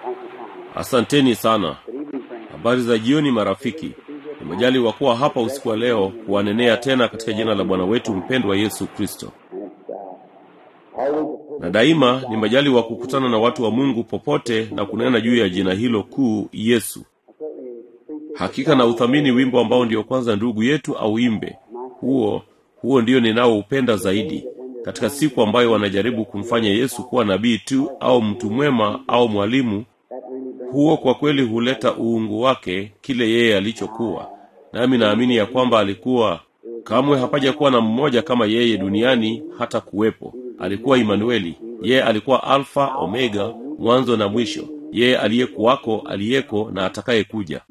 Asanteni sana. Habari za jioni, marafiki. Nimejaliwa kuwa hapa usiku wa leo kuwanenea tena katika jina la Bwana wetu mpendwa Yesu Kristo, na daima ni majaliwa kukutana na watu wa Mungu popote na kunena juu ya jina hilo kuu Yesu. Hakika na uthamini wimbo ambao ndio kwanza ndugu yetu auimbe. Huo huo ndio ninaoupenda zaidi katika siku ambayo wanajaribu kumfanya Yesu kuwa nabii tu au mtu mwema au mwalimu. Huo kwa kweli huleta uungu wake kile yeye alichokuwa. Nami naamini ya kwamba alikuwa kamwe hapaja kuwa na mmoja kama yeye duniani hata kuwepo. Alikuwa Imanueli, yeye alikuwa Alfa Omega, mwanzo na mwisho, yeye aliyekuwako, aliyeko na atakayekuja,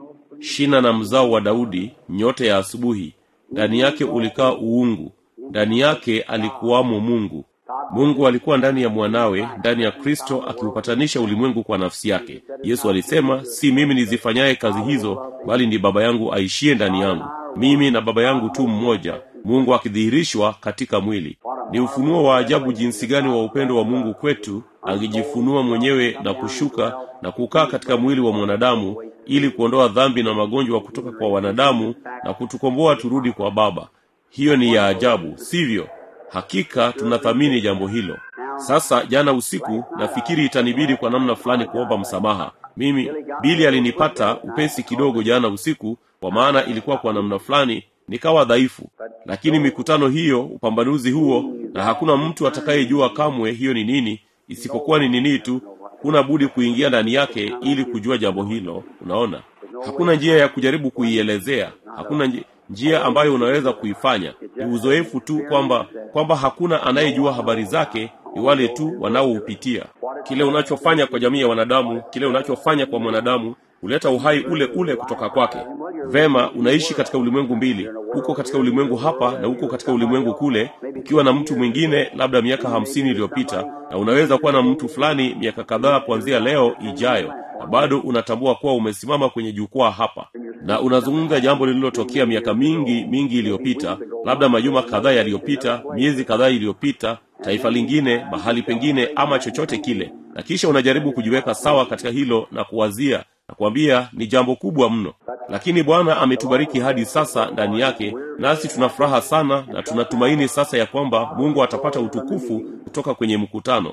shina na mzao wa Daudi, nyota ya asubuhi. Ndani yake ulikaa uungu, ndani yake alikuwamo Mungu. Mungu alikuwa ndani ya mwanawe, ndani ya Kristo, akiupatanisha ulimwengu kwa nafsi yake. Yesu alisema, si mimi nizifanyaye kazi hizo, bali ni Baba yangu aishie ndani yangu. Mimi na Baba yangu tu mmoja, Mungu akidhihirishwa katika mwili. Ni ufunuo wa ajabu jinsi gani wa upendo wa Mungu kwetu, angejifunua mwenyewe na kushuka na kukaa katika mwili wa mwanadamu ili kuondoa dhambi na magonjwa kutoka kwa wanadamu na kutukomboa turudi kwa Baba. Hiyo ni ya ajabu, sivyo? Hakika tunathamini jambo hilo. Sasa jana usiku, nafikiri itanibidi kwa namna fulani kuomba msamaha. Mimi Bili alinipata upesi kidogo jana usiku, kwa maana ilikuwa kwa namna fulani nikawa dhaifu, lakini mikutano hiyo, upambanuzi huo, na hakuna mtu atakayejua kamwe hiyo ni nini, isipokuwa ni nini tu. Huna budi kuingia ndani yake ili kujua jambo hilo. Unaona, hakuna njia ya kujaribu kuielezea, hakuna njia njia ambayo unaweza kuifanya ni uzoefu tu, kwamba kwamba hakuna anayejua habari zake, ni wale tu wanaoupitia. Kile unachofanya kwa jamii ya wanadamu, kile unachofanya kwa mwanadamu huleta uhai ule ule kutoka kwake. Vema, unaishi katika ulimwengu mbili, uko katika ulimwengu hapa na uko katika ulimwengu kule, ukiwa na mtu mwingine labda miaka hamsini iliyopita, na unaweza kuwa na mtu fulani miaka kadhaa kuanzia leo ijayo, na bado unatambua kuwa umesimama kwenye jukwaa hapa na unazungumza jambo lililotokea miaka mingi mingi iliyopita, labda majuma kadhaa yaliyopita, miezi kadhaa iliyopita, taifa lingine, mahali pengine, ama chochote kile, na kisha unajaribu kujiweka sawa katika hilo na kuwazia na kuambia ni jambo kubwa mno, lakini Bwana ametubariki hadi sasa ndani yake, nasi tuna furaha sana na tunatumaini sasa ya kwamba Mungu atapata utukufu kutoka kwenye mkutano.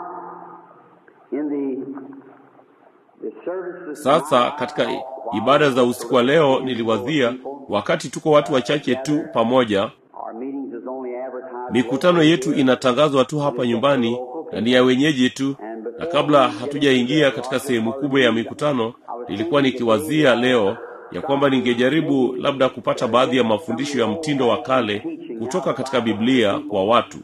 Sasa katika ibada za usiku wa leo niliwazia, wakati tuko watu wachache tu pamoja, mikutano yetu inatangazwa tu hapa nyumbani na ni ya wenyeji tu, na kabla hatujaingia katika sehemu kubwa ya mikutano, nilikuwa nikiwazia leo ya kwamba ningejaribu labda kupata baadhi ya mafundisho ya mtindo wa kale kutoka katika Biblia kwa watu,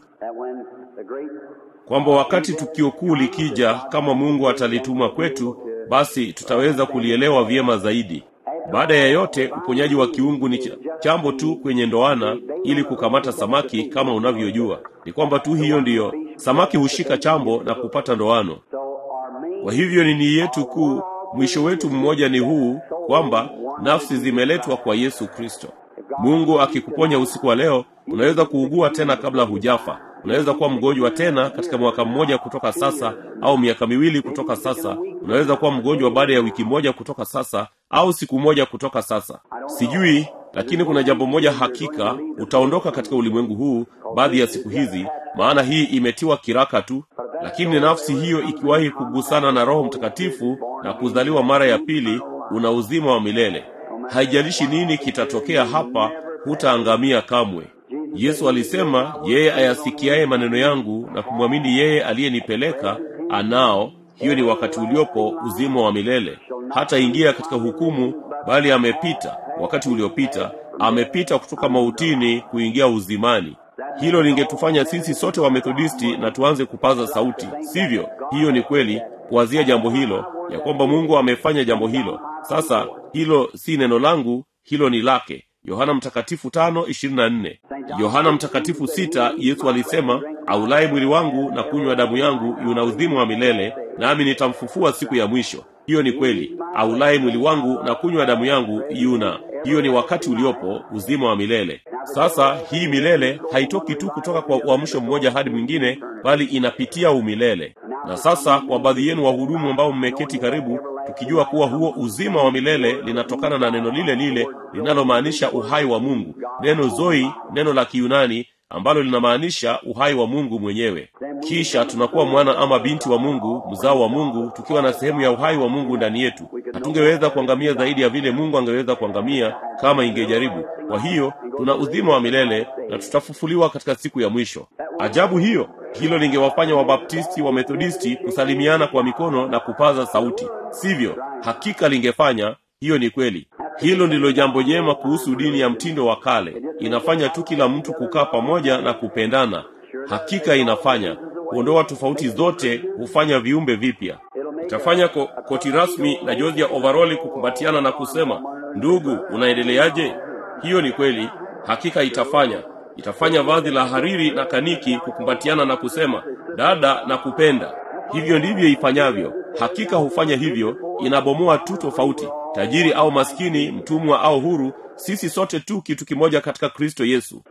kwamba wakati tukio kuu likija, kama Mungu atalituma kwetu basi tutaweza kulielewa vyema zaidi. Baada ya yote, uponyaji wa kiungu ni chambo tu kwenye ndoana ili kukamata samaki. Kama unavyojua ni kwamba tu hiyo ndiyo, samaki hushika chambo na kupata ndoano. Kwa hivyo ni nia yetu kuu, mwisho wetu mmoja ni huu, kwamba nafsi zimeletwa kwa Yesu Kristo. Mungu akikuponya usiku wa leo, unaweza kuugua tena kabla hujafa. Unaweza kuwa mgonjwa tena katika mwaka mmoja kutoka sasa, au miaka miwili kutoka sasa. Unaweza kuwa mgonjwa baada ya wiki moja kutoka sasa, au siku moja kutoka sasa. Sijui, lakini kuna jambo moja hakika, utaondoka katika ulimwengu huu baadhi ya siku hizi, maana hii imetiwa kiraka tu. Lakini nafsi hiyo ikiwahi kugusana na Roho Mtakatifu na kuzaliwa mara ya pili, una uzima wa milele. Haijalishi nini kitatokea hapa, hutaangamia kamwe. Yesu alisema, yeye ayasikiaye maneno yangu na kumwamini yeye aliyenipeleka anao, hiyo ni wakati uliopo uzima wa milele. Hata ingia katika hukumu, bali amepita wakati uliopita, amepita kutoka mautini kuingia uzimani. Hilo lingetufanya sisi sote wa Methodisti na tuanze kupaza sauti, sivyo? Hiyo ni kweli, kuwazia jambo hilo ya kwamba Mungu amefanya jambo hilo. Sasa hilo si neno langu, hilo ni lake. Yohana Mtakatifu tano ishirini na nne. Yohana Mtakatifu sita, Yesu alisema, aulaye mwili wangu na kunywa damu yangu yuna uzima wa milele, nami nitamfufua siku ya mwisho. Hiyo ni kweli. Aulaye mwili wangu na kunywa damu yangu yuna, hiyo ni wakati uliopo uzima wa milele. Sasa hii milele haitoki tu kutoka kwa uamsho mmoja hadi mwingine, bali inapitia umilele. Na sasa kwa baadhi yenu wahudumu ambao mmeketi karibu, tukijua kuwa huo uzima wa milele linatokana na neno lile lile linalomaanisha uhai wa Mungu, neno zoi, neno la Kiyunani ambalo linamaanisha uhai wa Mungu mwenyewe. Kisha tunakuwa mwana ama binti wa Mungu, mzao wa Mungu, tukiwa na sehemu ya uhai wa Mungu ndani yetu. Hatungeweza kuangamia zaidi ya vile Mungu angeweza kuangamia kama ingejaribu. Kwa hiyo tuna uzima wa milele na tutafufuliwa katika siku ya mwisho. Ajabu hiyo! Hilo lingewafanya Wabaptisti, wa Methodisti kusalimiana kwa mikono na kupaza sauti, sivyo? Hakika lingefanya hiyo. Ni kweli. Hilo ndilo jambo jema kuhusu dini ya mtindo wa kale. Inafanya tu kila mtu kukaa pamoja na kupendana. Hakika inafanya kuondoa tofauti zote, hufanya viumbe vipya. Itafanya ko, koti rasmi na jozi ya overoli kukumbatiana na kusema, ndugu, unaendeleaje? Hiyo ni kweli. Hakika itafanya itafanya vazi la hariri na kaniki kukumbatiana na kusema, dada na kupenda. Hivyo ndivyo ifanyavyo. Hakika hufanya hivyo, inabomoa tu tofauti, tajiri au maskini, mtumwa au huru, sisi sote tu kitu kimoja katika Kristo Yesu.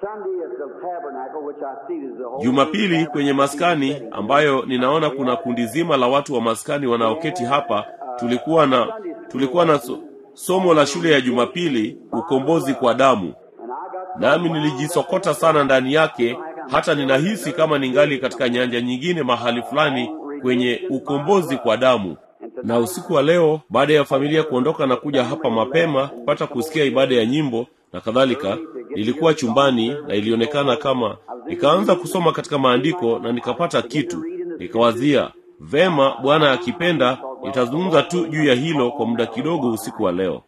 Jumapili kwenye maskani ambayo ninaona kuna kundi zima la watu wa maskani wanaoketi hapa, tulikuwa na tulikuwa na so, somo la shule ya Jumapili, ukombozi kwa damu, nami nilijisokota sana ndani yake, hata ninahisi kama ningali katika nyanja nyingine mahali fulani kwenye ukombozi kwa damu. Na usiku wa leo, baada ya familia kuondoka na kuja hapa mapema kupata kusikia ibada ya nyimbo na kadhalika, nilikuwa chumbani na ilionekana kama nikaanza kusoma katika maandiko na nikapata kitu, nikawazia vema, Bwana akipenda nitazungumza tu juu ya hilo kwa muda kidogo usiku wa leo.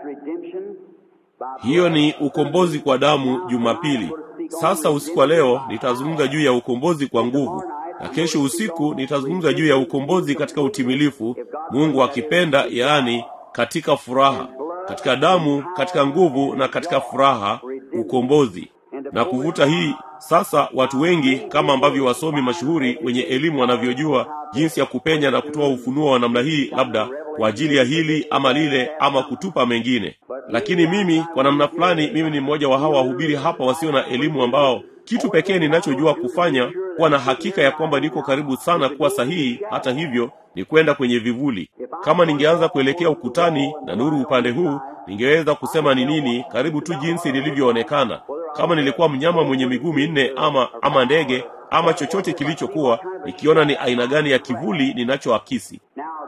Hiyo ni ukombozi kwa damu Jumapili. Sasa usiku wa leo nitazungumza juu ya ukombozi kwa nguvu, na kesho usiku nitazungumza juu ya ukombozi katika utimilifu, Mungu akipenda, yaani katika furaha, katika damu, katika nguvu na katika furaha, ukombozi na kuvuta hii sasa. Watu wengi kama ambavyo wasomi mashuhuri wenye elimu wanavyojua jinsi ya kupenya na kutoa ufunuo wa namna hii, labda kwa ajili ya hili ama lile ama kutupa mengine. Lakini mimi kwa namna fulani, mimi ni mmoja wa hawa wahubiri hapa wasio na elimu, ambao kitu pekee ninachojua kufanya kuwa na hakika ya kwamba niko karibu sana kuwa sahihi. Hata hivyo ni kwenda kwenye vivuli. Kama ningeanza kuelekea ukutani na nuru upande huu, ningeweza kusema ni nini, karibu tu jinsi nilivyoonekana. Kama nilikuwa mnyama mwenye miguu minne ama ama ndege ama chochote kilichokuwa, nikiona ni aina gani ya kivuli ninachoakisi.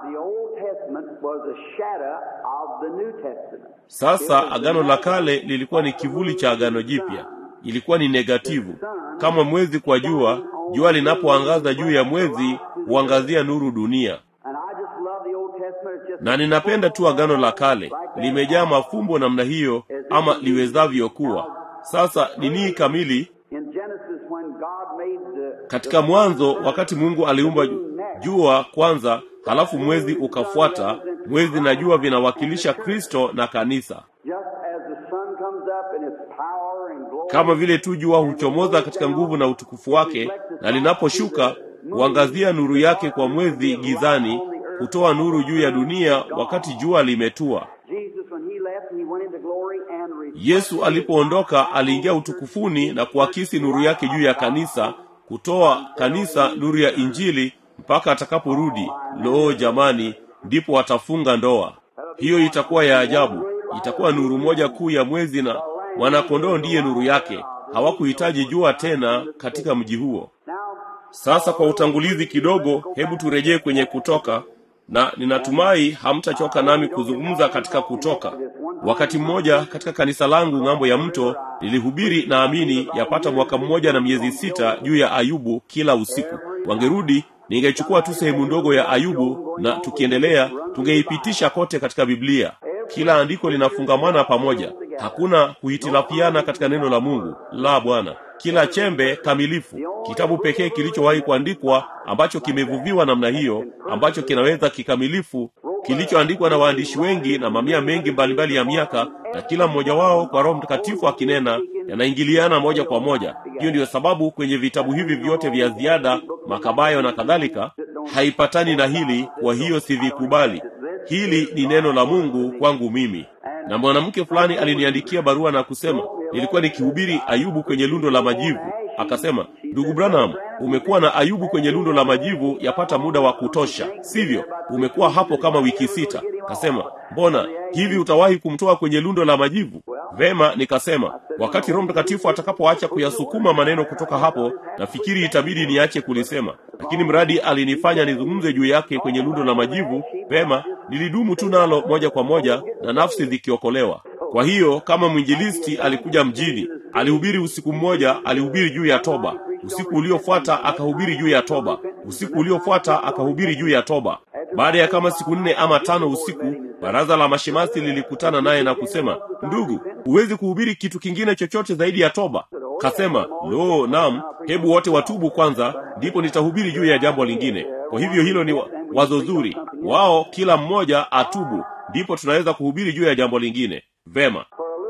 Sasa agano la kale lilikuwa ni kivuli cha agano jipya, ilikuwa ni negativu, kama mwezi kwa jua. Jua linapoangaza juu ya mwezi huangazia nuru dunia, na ninapenda tu agano la kale, limejaa mafumbo namna hiyo, ama liwezavyo kuwa. Sasa nini kamili katika Mwanzo, wakati Mungu aliumba jua kwanza, halafu mwezi ukafuata. Mwezi na jua vinawakilisha Kristo na kanisa, kama vile tu jua huchomoza katika nguvu na utukufu wake, na linaposhuka huangazia nuru yake kwa mwezi gizani, kutoa nuru juu ya dunia wakati jua limetua. Yesu alipoondoka aliingia utukufuni na kuakisi nuru yake juu ya kanisa, kutoa kanisa nuru ya Injili mpaka atakaporudi. Loo jamani, ndipo watafunga ndoa. Hiyo itakuwa ya ajabu. Itakuwa nuru moja kuu ya mwezi, na mwanakondoo ndiye nuru yake. Hawakuhitaji jua tena katika mji huo. Sasa kwa utangulizi kidogo, hebu turejee kwenye Kutoka, na ninatumai hamtachoka nami kuzungumza katika Kutoka. Wakati mmoja katika kanisa langu ng'ambo ya mto nilihubiri, naamini yapata mwaka mmoja na miezi sita, juu ya Ayubu kila usiku. Wangerudi ningechukua tu sehemu ndogo ya Ayubu na tukiendelea tungeipitisha kote katika Biblia. Kila andiko linafungamana pamoja, hakuna kuhitilafiana katika neno la Mungu la Bwana. Kila chembe kamilifu. Kitabu pekee kilichowahi kuandikwa ambacho kimevuviwa namna hiyo, ambacho kinaweza kikamilifu, kilichoandikwa na waandishi wengi na mamia mengi mbalimbali ya miaka, na kila mmoja wao kwa Roho Mtakatifu akinena, yanaingiliana moja kwa moja. Hiyo ndiyo sababu kwenye vitabu hivi vyote vya ziada, makabayo na kadhalika, haipatani na hili. Kwa hiyo sivikubali. Hili ni neno la Mungu kwangu mimi. Na mwanamke fulani aliniandikia barua na kusema nilikuwa nikihubiri Ayubu kwenye lundo la majivu. akasema ndugu branham umekuwa na ayubu kwenye lundo la majivu yapata muda wa kutosha sivyo umekuwa hapo kama wiki sita akasema mbona hivi utawahi kumtoa kwenye lundo la majivu vema nikasema wakati roho mtakatifu atakapoacha kuyasukuma maneno kutoka hapo nafikiri itabidi niache kulisema lakini mradi alinifanya nizungumze juu yake kwenye lundo la majivu vema nilidumu tu nalo moja kwa moja na nafsi zikiokolewa kwa hiyo kama mwinjilisti alikuja mjini alihubiri usiku mmoja alihubiri juu ya toba usiku uliofuata akahubiri juu ya toba usiku uliofuata akahubiri juu ya toba baada ya kama siku nne ama tano usiku baraza la mashemasi lilikutana naye na kusema ndugu huwezi kuhubiri kitu kingine chochote zaidi ya toba kasema lo nam hebu wote watubu kwanza ndipo nitahubiri juu ya jambo lingine kwa hivyo hilo ni wa- wazo zuri wao kila mmoja atubu ndipo tunaweza kuhubiri juu ya jambo lingine vema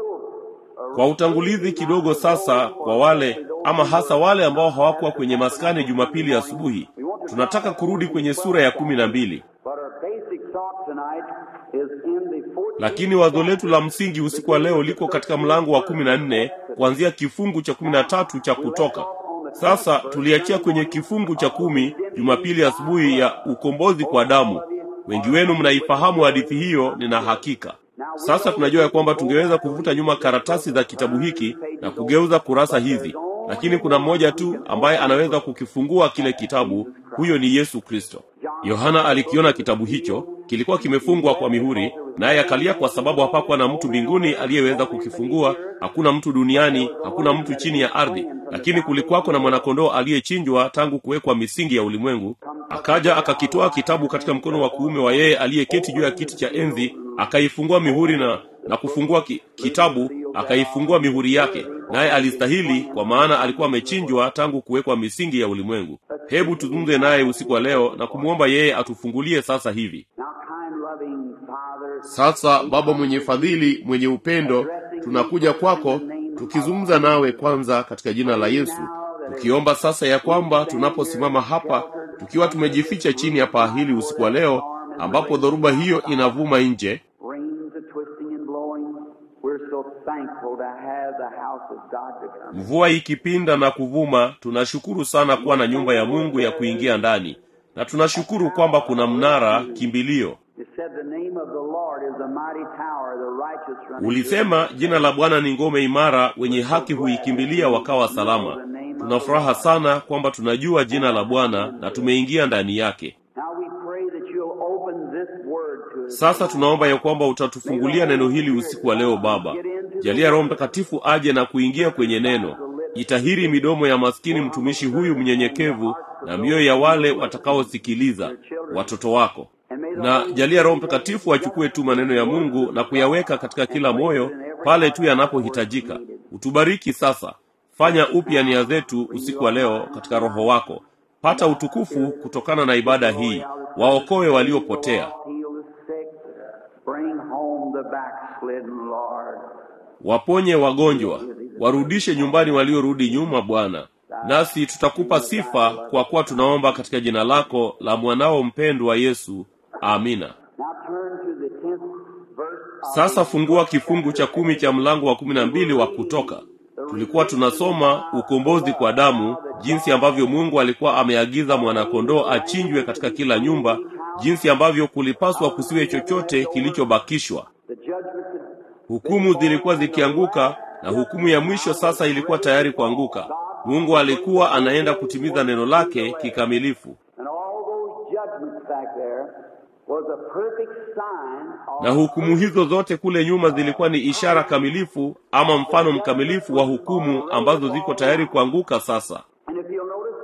kwa utangulizi kidogo sasa kwa wale ama hasa wale ambao hawakuwa kwenye maskani jumapili asubuhi tunataka kurudi kwenye sura ya kumi na mbili But our basic thought tonight is in the 14th lakini wazo letu la msingi usiku wa leo liko katika mlango wa kumi na nne kuanzia kifungu cha kumi na tatu cha kutoka sasa tuliachia kwenye kifungu cha kumi jumapili asubuhi ya ukombozi kwa damu wengi wenu mnaifahamu hadithi hiyo nina hakika sasa tunajua ya kwamba tungeweza kuvuta nyuma karatasi za kitabu hiki na kugeuza kurasa hizi lakini kuna mmoja tu ambaye anaweza kukifungua kile kitabu huyo ni yesu kristo yohana alikiona kitabu hicho kilikuwa kimefungwa kwa mihuri naye akalia kwa sababu hapakuwa na mtu mbinguni aliyeweza kukifungua hakuna mtu duniani hakuna mtu chini ya ardhi lakini kulikuwako na mwanakondoo aliyechinjwa tangu kuwekwa misingi ya ulimwengu akaja akakitoa kitabu katika mkono wa kuume wa yeye aliyeketi juu ya kiti cha enzi akaifungua mihuri na na kufungua ki, kitabu akaifungua mihuri yake naye alistahili kwa maana alikuwa amechinjwa tangu kuwekwa misingi ya ulimwengu hebu tuzungumze naye usiku wa leo na kumwomba yeye atufungulie sasa hivi Now, kind, loving Father, sasa baba mwenye fadhili mwenye upendo tunakuja kwako tukizungumza nawe kwanza katika jina la yesu tukiomba sasa ya kwamba tunaposimama hapa tukiwa tumejificha chini ya paa hili usiku wa leo ambapo dhoruba hiyo inavuma nje rains are twisting and blowing. We're so thankful to have the house of God to come. mvua ikipinda na kuvuma tunashukuru sana kuwa na nyumba ya mungu ya kuingia ndani na tunashukuru kwamba kuna mnara kimbilio You said the name of the Lord is a mighty tower, the righteous run into it. ulisema jina la bwana ni ngome imara wenye haki huikimbilia wakawa salama tuna furaha sana kwamba tunajua jina la bwana na tumeingia ndani yake Now we pray that you'll open this word to us. sasa tunaomba ya kwamba utatufungulia neno hili usiku wa leo baba jalia roho mtakatifu aje na kuingia kwenye neno itahiri midomo ya maskini mtumishi huyu mnyenyekevu na mioyo ya wale watakaosikiliza watoto wako na jalia roho mtakatifu achukue tu maneno ya mungu na kuyaweka katika kila moyo pale tu yanapohitajika utubariki sasa fanya upya nia zetu usiku wa leo katika roho wako pata utukufu kutokana na ibada hii waokoe waliopotea Heal the sick. Bring home the backslidden, Lord. waponye wagonjwa warudishe nyumbani waliorudi nyuma bwana nasi tutakupa sifa kwa kuwa tunaomba katika jina lako la mwanao mpendwa yesu amina Now turn to the tenth verse. of sasa fungua kifungu cha kumi cha mlango wa kumi na mbili wa kutoka tulikuwa tunasoma ukombozi kwa damu jinsi ambavyo mungu alikuwa ameagiza mwanakondoo achinjwe katika kila nyumba jinsi ambavyo kulipaswa kusiwe chochote kilichobakishwa the judgment hukumu zilikuwa zikianguka na hukumu ya mwisho sasa ilikuwa tayari kuanguka mungu alikuwa anaenda kutimiza neno lake kikamilifu and all those judgments back there was a perfect sign of na hukumu hizo zote kule nyuma zilikuwa ni ishara kamilifu ama mfano mkamilifu wa hukumu ambazo ziko tayari kuanguka sasa and if you'll notice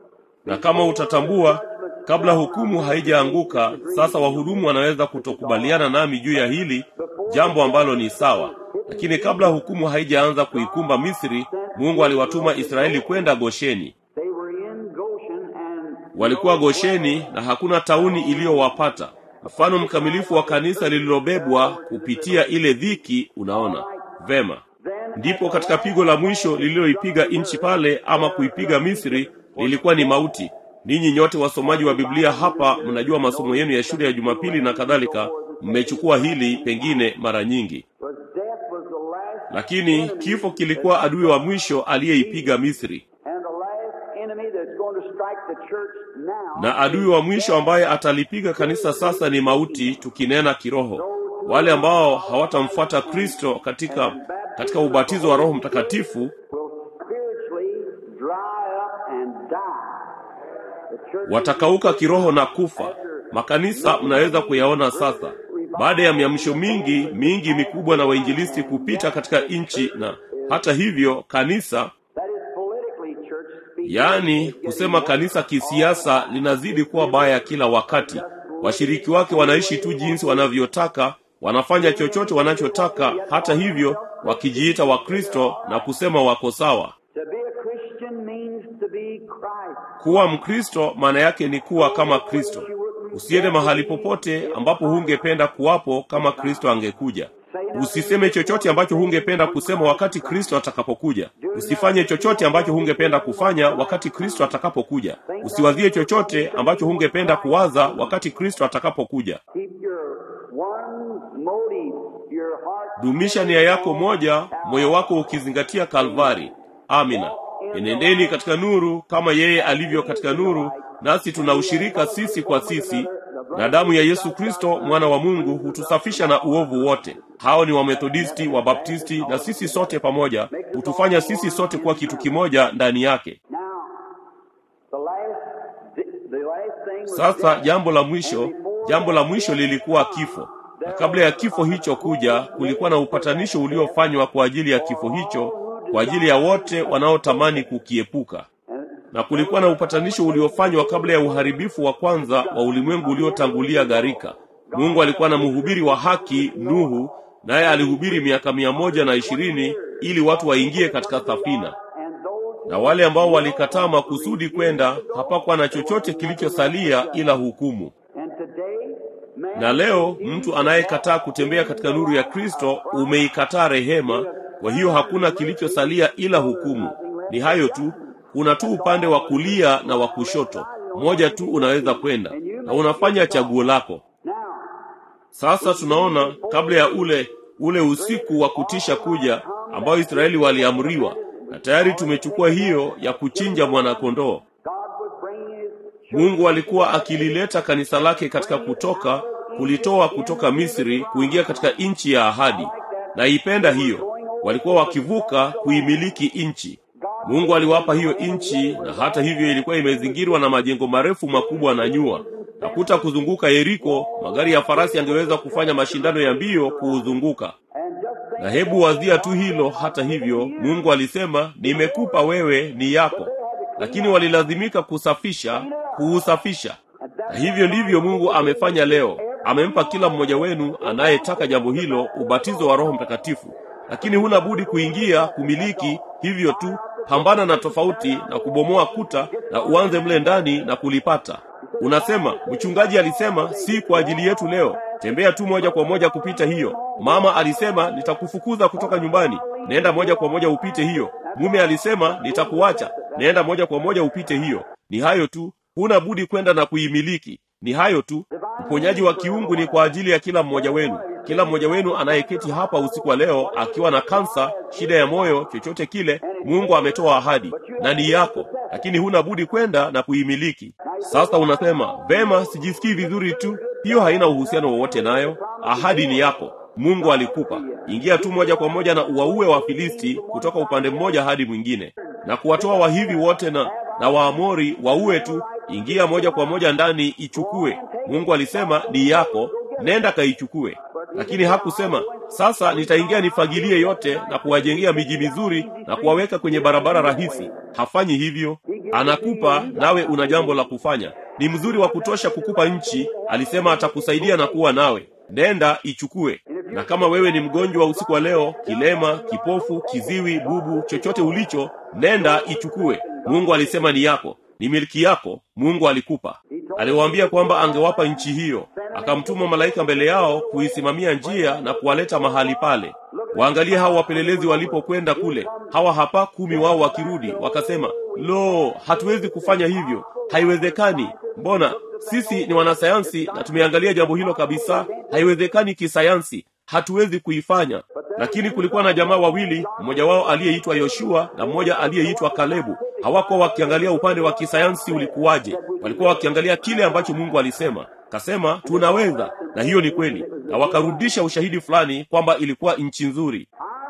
na kama utatambua kabla hukumu haijaanguka sasa wahudumu wanaweza kutokubaliana nami juu ya hili jambo ambalo ni sawa lakini kabla hukumu haijaanza kuikumba misri mungu aliwatuma israeli kwenda gosheni they were in Goshen and walikuwa gosheni na hakuna tauni iliyowapata mfano mkamilifu wa kanisa lililobebwa kupitia ile dhiki unaona vema ndipo katika pigo la mwisho lililoipiga nchi pale ama kuipiga misri lilikuwa ni mauti ninyi nyote wasomaji wa biblia hapa mnajua masomo yenu ya shule ya jumapili na kadhalika mmechukua hili pengine mara nyingi was death was the last lakini kifo kilikuwa adui wa mwisho aliyeipiga misri and the church now na adui wa mwisho ambaye atalipiga kanisa sasa ni mauti tukinena kiroho wale ambao hawatamfuata kristo katika katika ubatizo wa roho mtakatifu will spiritually dry up and die. The church watakauka kiroho na kufa makanisa mnaweza kuyaona sasa baada ya miamsho mingi mingi mikubwa na wainjilisti kupita katika nchi na hata hivyo kanisa that is politically church speaking. yaani kusema kanisa kisiasa linazidi kuwa baya kila wakati washiriki wake wanaishi tu jinsi wanavyotaka wanafanya chochote wanachotaka hata hivyo wakijiita wakristo na kusema wako sawa To be a Christian means to be Christ. kuwa mkristo maana yake ni kuwa kama kristo usiende mahali popote ambapo hungependa kuwapo kama kristo angekuja usiseme chochote ambacho hungependa kusema wakati kristo atakapokuja usifanye chochote ambacho hungependa kufanya wakati kristo atakapokuja usiwazie chochote ambacho hungependa kuwaza wakati kristo atakapokuja Keep your one motive, your heart. dumisha nia yako moja moyo wako ukizingatia kalvari amina enendeni katika nuru kama yeye alivyo katika nuru nasi tuna ushirika sisi kwa sisi na damu ya yesu kristo mwana wa mungu hutusafisha na uovu wote hao ni wamethodisti wabaptisti na sisi sote pamoja hutufanya sisi sote kuwa kitu kimoja ndani yake Now, the last, the last thing was sasa death. jambo la mwisho jambo la mwisho lilikuwa kifo na kabla ya kifo hicho kuja kulikuwa na upatanisho uliofanywa kwa ajili ya kifo hicho kwa ajili ya wote wanaotamani kukiepuka na kulikuwa na upatanisho uliofanywa kabla ya uharibifu wa kwanza wa ulimwengu uliotangulia gharika mungu alikuwa na mhubiri wa haki nuhu naye alihubiri miaka mia moja na ishirini ili watu waingie katika safina And those na wale ambao walikataa makusudi kwenda hapakuwa na chochote kilichosalia ila hukumu and today, man na leo mtu anayekataa kutembea katika nuru ya kristo umeikataa rehema kwa hiyo hakuna kilichosalia ila hukumu ni hayo tu kuna tu upande wa kulia na wa kushoto moja tu unaweza kwenda na unafanya chaguo lako now sasa tunaona kabla ya ule ule usiku wa kutisha kuja ambao israeli waliamriwa na tayari tumechukua hiyo ya kuchinja mwanakondoo God was bringing his mungu alikuwa akilileta kanisa lake katika kutoka kulitoa kutoka misri kuingia katika nchi ya ahadi naipenda hiyo walikuwa wakivuka kuimiliki nchi mungu aliwapa hiyo nchi na hata hivyo ilikuwa imezingirwa na majengo marefu makubwa na nyua nakuta kuzunguka yeriko magari ya farasi yangeweza kufanya mashindano ya mbio kuuzunguka and just think na hebu wazia tu hilo hata hivyo mungu alisema nimekupa wewe ni yako lakini walilazimika kusafisha kuusafisha na hivyo ndivyo mungu amefanya leo amempa kila mmoja wenu anayetaka jambo hilo ubatizo wa roho mtakatifu lakini huna budi kuingia kumiliki hivyo tu pambana na tofauti na kubomoa kuta na uanze mle ndani na kulipata unasema mchungaji alisema si kwa ajili yetu leo tembea tu moja kwa moja kupita hiyo mama alisema nitakufukuza kutoka nyumbani nenda moja kwa moja upite hiyo mume alisema nitakuacha nenda moja kwa moja upite hiyo ni hayo tu huna budi kwenda na kuimiliki ni hayo tu uponyaji wa kiungu ni kwa ajili ya kila mmoja wenu kila mmoja wenu anayeketi hapa usiku wa leo akiwa na kansa shida ya moyo chochote kile mungu ametoa ahadi na ni yako lakini huna budi kwenda na kuimiliki sasa unasema vema sijisikii vizuri tu hiyo haina uhusiano wowote nayo ahadi ni yako mungu alikupa ingia tu moja kwa moja na uwaue wafilisti kutoka upande mmoja hadi mwingine na kuwatoa wahivi wote na na waamori waue tu ingia moja kwa moja ndani ichukue mungu alisema ni yako nenda kaichukue lakini hakusema sasa nitaingia nifagilie yote na kuwajengea miji mizuri na kuwaweka kwenye barabara rahisi hafanyi hivyo anakupa nawe una jambo la kufanya ni mzuri wa kutosha kukupa nchi alisema atakusaidia na kuwa nawe nenda ichukue na kama wewe ni mgonjwa usiku wa leo kilema kipofu kiziwi bubu chochote ulicho nenda ichukue mungu alisema ni yako ni milki yako mungu alikupa aliwaambia kwamba angewapa nchi hiyo akamtuma malaika mbele yao kuisimamia njia na kuwaleta mahali pale waangalie hawa wapelelezi walipokwenda kule hawa hapa kumi wao wakirudi wakasema lo hatuwezi kufanya hivyo haiwezekani mbona sisi ni wanasayansi na tumeangalia jambo hilo kabisa haiwezekani kisayansi hatuwezi kuifanya lakini kulikuwa na jamaa wawili mmoja wao aliyeitwa yoshua na mmoja aliyeitwa kalebu hawakuwa wakiangalia upande wa kisayansi ulikuwaje walikuwa wakiangalia kile ambacho mungu alisema kasema tunaweza na hiyo ni kweli na wakarudisha ushahidi fulani kwamba ilikuwa nchi nzuri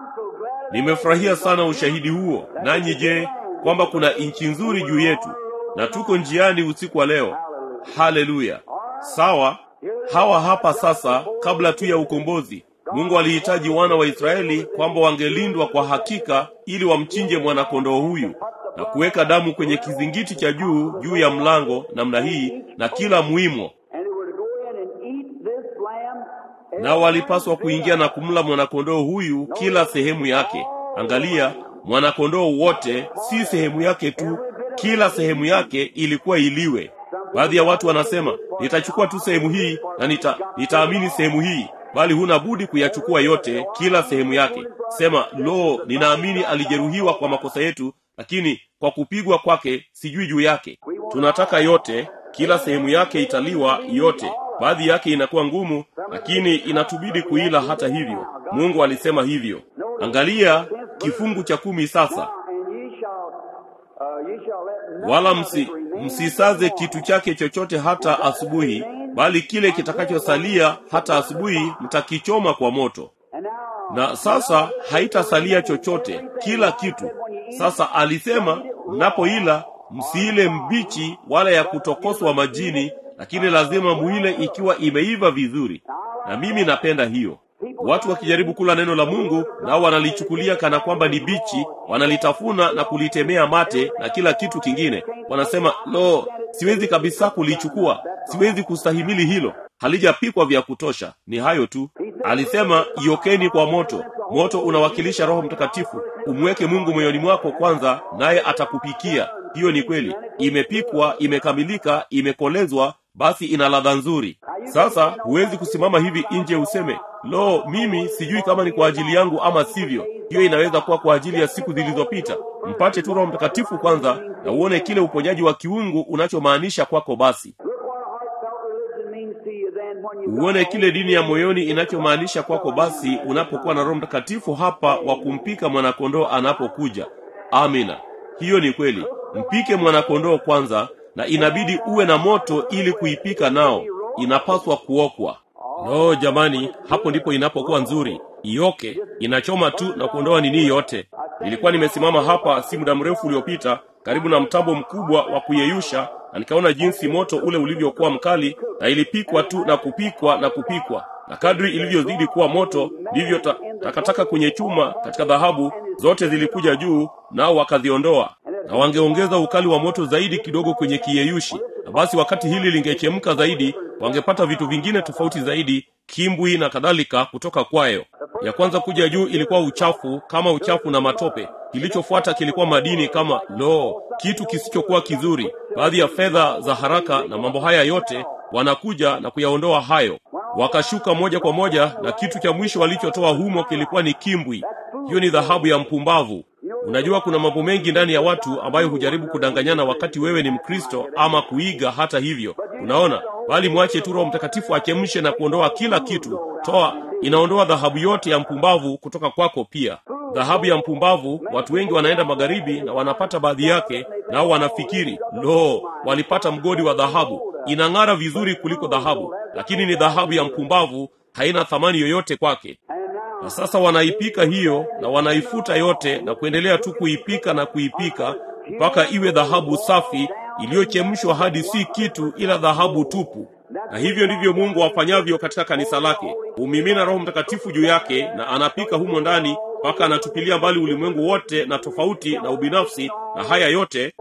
nimefurahia sana ushahidi huo nanyi je kwamba kuna nchi nzuri juu yetu na tuko njiani usiku wa leo haleluya sawa hawa hapa sasa kabla tu ya ukombozi mungu alihitaji wana wa israeli kwamba wangelindwa kwa hakika ili wamchinje mwanakondoo huyu na kuweka damu kwenye kizingiti cha juu juu ya mlango namna hii na kila mwimo And they were to go in and eat this lamb. nao walipaswa kuingia na kumla mwanakondoo huyu kila sehemu yake angalia mwanakondoo wote si sehemu yake tu kila sehemu yake ilikuwa iliwe baadhi ya watu wanasema nitachukua tu sehemu hii na nita, nitaamini sehemu hii bali huna budi kuyachukua yote kila sehemu yake sema lo ninaamini alijeruhiwa kwa makosa yetu lakini kwa kupigwa kwake sijui juu yake tunataka yote kila sehemu yake italiwa yote baadhi yake inakuwa ngumu lakini inatubidi kuila hata hivyo mungu alisema hivyo angalia kifungu cha kumi sasa And ye shall, uh, ye shall let nothing wala of msi, it remain msisaze until kitu chake chochote hata asubuhi bali kile kitakachosalia hata asubuhi mtakichoma kwa moto And now, na sasa haitasalia chochote kila kitu sasa alisema mnapoila msiile mbichi wala ya kutokoswa majini lakini lazima muile ikiwa imeiva vizuri na mimi napenda hiyo watu wakijaribu kula neno la mungu nao wanalichukulia kana kwamba ni bichi wanalitafuna na kulitemea mate na kila kitu kingine wanasema lo siwezi kabisa kulichukua siwezi kustahimili hilo halijapikwa vya kutosha ni hayo tu alisema iokeni kwa moto moto unawakilisha roho mtakatifu umweke mungu moyoni mwako kwanza naye atakupikia hiyo ni kweli imepikwa imekamilika imekolezwa basi ina ladha nzuri sasa huwezi kusimama hivi nje useme lo mimi sijui kama ni kwa ajili yangu ama sivyo hiyo inaweza kuwa kwa ajili ya siku zilizopita mpate tu roho mtakatifu kwanza na uone kile uponyaji wa kiungu unachomaanisha kwako basi look what a heartfelt religion means to you then when you uone kile dini ya moyoni inachomaanisha kwako basi unapokuwa na roho mtakatifu hapa wa kumpika mwanakondoo anapokuja amina hiyo ni kweli mpike mwanakondoo kwanza na inabidi uwe na moto ili kuipika nao inapaswa kuokwa no jamani hapo ndipo inapokuwa nzuri ioke inachoma tu na kuondoa nini yote nilikuwa nimesimama hapa si muda mrefu uliopita karibu na mtambo mkubwa wa kuyeyusha na nikaona jinsi moto ule ulivyokuwa mkali na ilipikwa tu na kupikwa na kupikwa na kadri ilivyozidi kuwa moto ndivyo ta, takataka kwenye chuma katika dhahabu zote zilikuja juu nao wakaziondoa na wangeongeza ukali wa moto zaidi kidogo kwenye kiyeyushi na basi wakati hili lingechemka zaidi wangepata vitu vingine tofauti zaidi kimbwi na kadhalika kutoka kwayo ya kwanza kuja juu ilikuwa uchafu kama uchafu na matope kilichofuata kilikuwa madini kama lo kitu kisichokuwa kizuri baadhi ya fedha za haraka na mambo haya yote wanakuja na kuyaondoa hayo wakashuka moja kwa moja na kitu cha mwisho walichotoa humo kilikuwa ni kimbwi hiyo ni dhahabu ya mpumbavu unajua kuna mambo mengi ndani ya watu ambayo hujaribu kudanganyana wakati wewe ni mkristo ama kuiga hata hivyo unaona bali mwache tu roho mtakatifu achemshe na kuondoa kila kitu toa inaondoa dhahabu yote ya mpumbavu kutoka kwako pia dhahabu ya mpumbavu watu wengi wanaenda magharibi na wanapata baadhi yake nao wanafikiri lo walipata mgodi wa dhahabu inang'ara vizuri kuliko dhahabu lakini ni dhahabu ya mpumbavu haina thamani yoyote kwake na sasa wanaipika hiyo na wanaifuta yote na kuendelea tu kuipika na kuipika mpaka iwe dhahabu safi iliyochemshwa hadi si kitu ila dhahabu tupu na hivyo ndivyo mungu afanyavyo katika kanisa lake humimina roho mtakatifu juu yake na anapika humo ndani mpaka anatupilia mbali ulimwengu wote na tofauti na ubinafsi na haya yote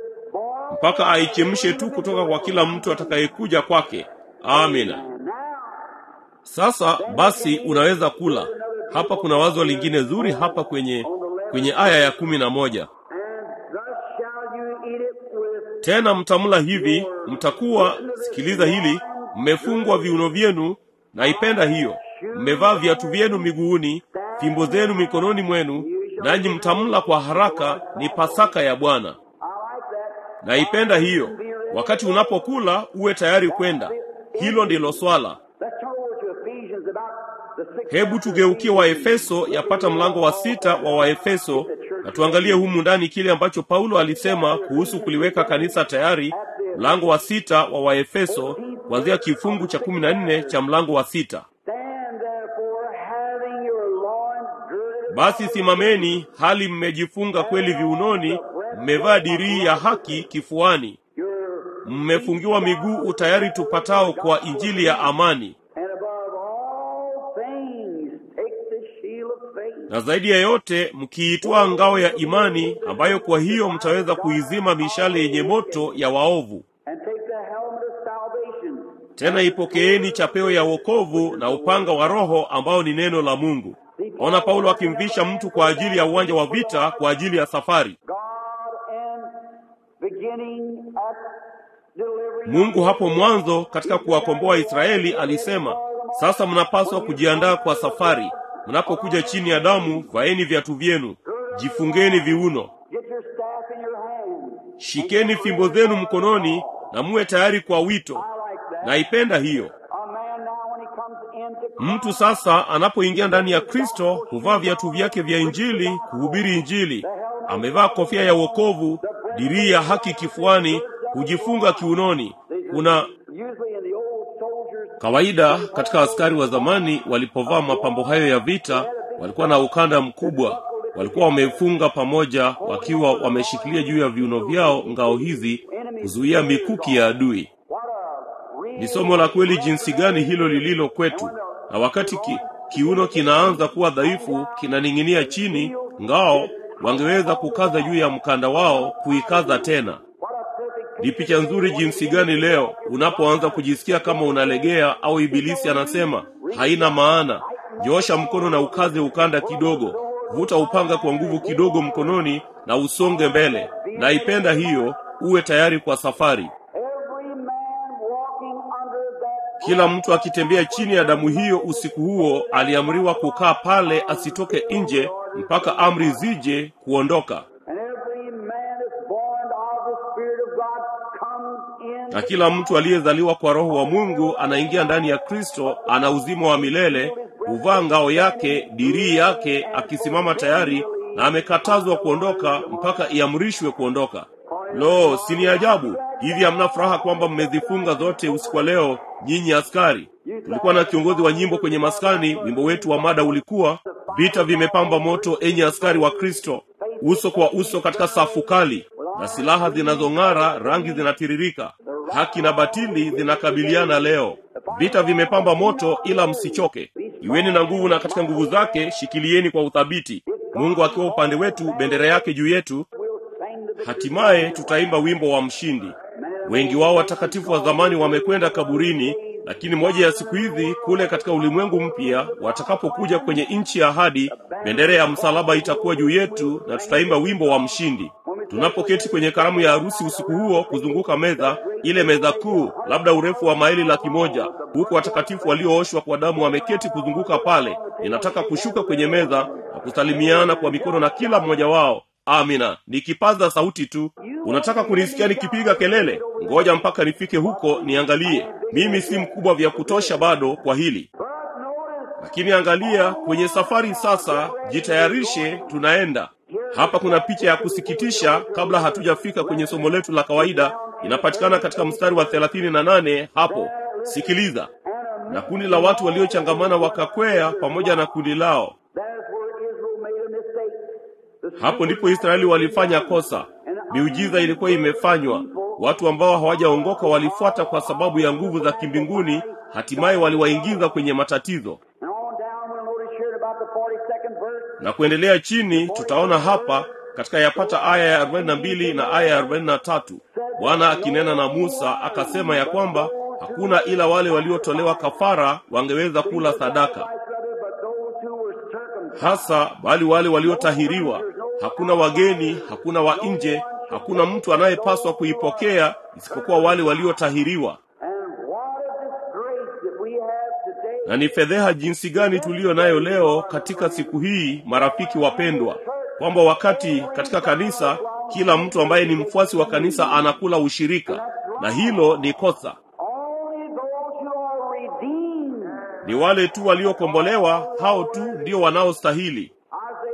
mpaka aichemshe tu kutoka kwa kila mtu atakayekuja kwake amina sasa basi unaweza kula hapa kuna wazo lingine zuri hapa kwenye kwenye aya ya kumi na moja And thus shall you eat it with tena mtamla hivi mtakuwa sikiliza hili mmefungwa viuno vyenu naipenda hiyo mmevaa viatu vyenu miguuni fimbo zenu mikononi mwenu nanyi mtamla kwa haraka ni pasaka ya bwana I like that. naipenda hiyo wakati unapokula uwe tayari kwenda hilo ndilo swala Let's turn over to Ephesians about the sixth hebu tugeukie waefeso yapata mlango wa sita wa waefeso na tuangalie humu ndani kile ambacho paulo alisema kuhusu kuliweka kanisa tayari mlango wa sita wa waefeso kuanzia kifungu cha kumi na nne cha mlango wa sita Stand therefore, having your loins girded basi simameni hali mmejifunga kweli viunoni mmevaa dirii ya haki kifuani your mmefungiwa miguu utayari tupatao kwa injili ya amani and above all things take the shield of faith. na zaidi ya yote mkiitwaa ngao ya imani ambayo kwa hiyo mtaweza kuizima mishale yenye moto ya waovu And take the helmet of salvation. tena ipokeeni chapeo ya wokovu na upanga wa roho ambao ni neno la mungu ona paulo akimvisha mtu kwa ajili ya uwanja wa vita kwa ajili ya safari God and beginning at delivering mungu hapo mwanzo katika kuwakomboa israeli alisema sasa mnapaswa kujiandaa kwa safari mnapokuja chini ya damu vaeni viatu vyenu jifungeni viuno Get your staff in your hand. shikeni fimbo zenu mkononi na muwe tayari kwa wito I like that. naipenda hiyo A man now when he comes into mtu sasa anapoingia ndani ya kristo huvaa viatu vyake vya injili kuhubiri injili amevaa kofia ya wokovu dirii ya haki kifuani hujifunga kiunoni kuna usually in the old soldiers kawaida katika askari wa zamani walipovaa mapambo hayo ya vita walikuwa na ukanda mkubwa walikuwa wamefunga pamoja wakiwa wameshikilia juu ya viuno vyao ngao hizi kuzuia mikuki ya adui what a real ni somo la kweli jinsi gani hilo lililo kwetu na wakati ki, kiuno kinaanza kuwa dhaifu kinaning'inia chini ngao wangeweza kukaza juu ya mkanda wao kuikaza tena what a perfect ni picha nzuri jinsi gani leo unapoanza kujisikia kama unalegea au ibilisi anasema haina maana joosha mkono na ukaze ukanda kidogo vuta upanga kwa nguvu kidogo mkononi na usonge mbele naipenda hiyo uwe tayari kwa safari every man walking under that kila mtu akitembea chini ya damu hiyo usiku huo aliamriwa kukaa pale asitoke nje mpaka amri zije kuondoka and every man that's born of the Spirit of God comes in na kila mtu aliyezaliwa kwa roho wa mungu anaingia ndani ya kristo ana uzima wa milele huvaa ngao yake dirii yake akisimama tayari na amekatazwa kuondoka mpaka iamrishwe kuondoka lo si ni ajabu hivi hamna furaha kwamba mmezifunga zote usiku wa leo nyinyi askari tulikuwa na kiongozi wa nyimbo kwenye maskani wimbo wetu wa mada ulikuwa vita vimepamba moto enyi askari wa kristo uso kwa uso katika safu kali na silaha zinazong'ara rangi zinatiririka haki na batili zinakabiliana leo vita vimepamba moto ila msichoke iweni na nguvu na katika nguvu zake shikilieni kwa uthabiti mungu akiwa upande wetu bendera yake juu yetu we'll sing to the hatimaye tutaimba wimbo wa mshindi wengi wao watakatifu wa zamani wamekwenda kaburini lakini moja ya siku hizi kule katika ulimwengu mpya watakapokuja kwenye nchi ya ahadi bendera ya msalaba itakuwa juu yetu na tutaimba wimbo wa mshindi tunapoketi kwenye karamu ya harusi usiku huo kuzunguka meza ile meza kuu labda urefu wa maili laki moja huku watakatifu waliooshwa kwa damu wameketi kuzunguka pale ninataka kushuka kwenye meza na kusalimiana kwa mikono na kila mmoja wao amina nikipaza sauti tu unataka kunisikia nikipiga kelele ngoja mpaka nifike huko niangalie mimi si mkubwa vya kutosha bado kwa hili But notice lakini angalia kwenye safari sasa jitayarishe tunaenda hapa kuna picha ya kusikitisha kabla hatujafika kwenye somo letu la kawaida inapatikana katika mstari wa thelathini na nane hapo sikiliza na kundi la watu waliochangamana wakakwea pamoja na kundi lao That's where Israel made a mistake. The hapo ndipo israeli walifanya kosa miujiza ilikuwa imefanywa watu ambao hawajaongoka walifuata kwa sababu ya nguvu za kimbinguni hatimaye waliwaingiza kwenye matatizo And on down, we'll notice here in about the 42nd verse, na kuendelea chini tutaona hapa katika yapata aya ya 42 na aya ya 43 bwana akinena na musa akasema ya kwamba hakuna ila wale waliotolewa kafara wangeweza kula sadaka like other, but those who were circumcised. hasa bali wale waliotahiriwa hakuna wageni hakuna wa nje hakuna mtu anayepaswa kuipokea isipokuwa wale waliotahiriwa And what a disgrace that we have today. na ni fedheha jinsi gani tuliyo nayo leo katika siku hii marafiki wapendwa kwamba wakati katika kanisa kila mtu ambaye ni mfuasi wa kanisa anakula ushirika na hilo ni kosa Only those who are redeemed. ni wale tu waliokombolewa hao tu ndio wanaostahili Isaiah spoke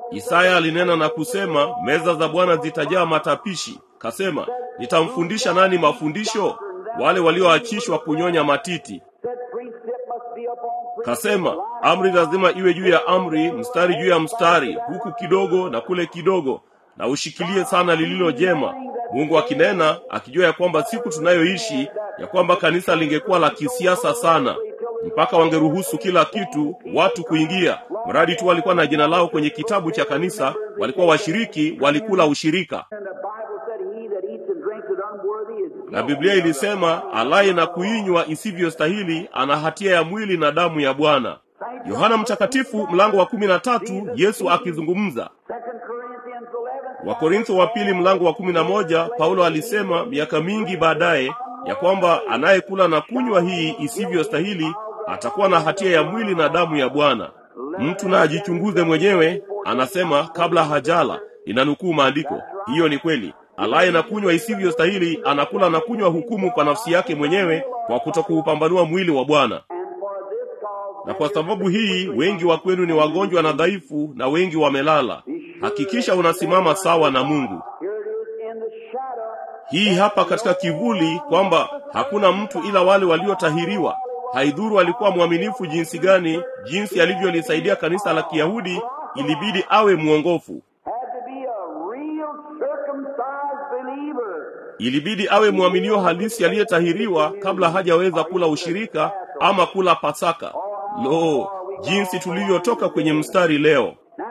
Isaya alinena na kusema, meza za Bwana zitajaa matapishi. Kasema, nitamfundisha nani mafundisho? Wale walioachishwa kunyonya matiti. Said precept must be upon precept. Kasema, amri lazima iwe juu ya amri, mstari juu ya mstari, huku kidogo na kule kidogo, na ushikilie sana lililo jema. Mungu akinena, akijua ya kwamba siku tunayoishi, ya kwamba kanisa lingekuwa la kisiasa sana, mpaka wangeruhusu kila kitu watu kuingia, mradi tu walikuwa na jina lao kwenye kitabu cha kanisa, walikuwa washiriki, walikula ushirika. And the Bible said, He that eats and drinks it unworthy is Na Biblia ilisema alaye na kuinywa isivyostahili ana hatia ya mwili na damu ya Bwana. Yohana Mtakatifu mlango wa kumi na tatu Yesu akizungumza. Second Corinthians 11. Wakorintho wa pili mlango wa kumi na moja Paulo alisema miaka mingi baadaye ya kwamba anayekula na kunywa hii isivyostahili atakuwa na hatia ya mwili na damu ya Bwana. Mtu na ajichunguze mwenyewe, anasema kabla hajala. Inanukuu maandiko, hiyo ni kweli. Alaye na kunywa isivyostahili anakula na kunywa hukumu kwa nafsi yake mwenyewe kwa kutokuupambanua mwili wa Bwana. And for this cause, Na kwa sababu hii wengi wa kwenu ni wagonjwa na dhaifu, na wengi wamelala. Hakikisha unasimama sawa na Mungu. here it is in the shadow. Hii hapa katika kivuli kwamba hakuna mtu ila wale waliotahiriwa. Haidhuru alikuwa mwaminifu jinsi gani, jinsi alivyolisaidia kanisa la Kiyahudi, ilibidi awe mwongofu. Had to be a real circumcised believer. Ilibidi awe mwaminio halisi aliyetahiriwa kabla hajaweza kula ushirika ama kula Pasaka. Lo, jinsi tulivyotoka kwenye mstari leo! Now,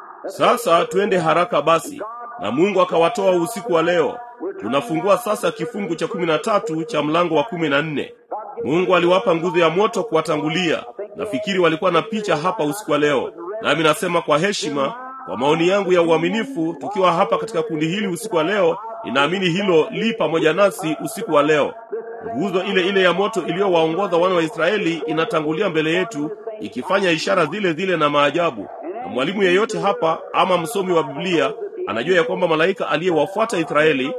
Sasa twende haraka basi, na Mungu akawatoa usiku wa leo. Tunafungua sasa kifungu cha kumi na tatu cha mlango wa kumi na nne. Mungu aliwapa nguzo ya moto kuwatangulia. Nafikiri walikuwa na picha hapa usiku wa leo, nami nasema kwa heshima, kwa maoni yangu ya uaminifu, tukiwa hapa katika kundi hili usiku wa leo, ninaamini hilo li pamoja nasi usiku wa leo. Nguzo ile ile ya moto iliyowaongoza wana wa Israeli inatangulia mbele yetu, ikifanya ishara zile zile na maajabu. Na mwalimu yeyote hapa ama msomi wa Biblia anajua ya kwamba malaika aliyewafuata Israeli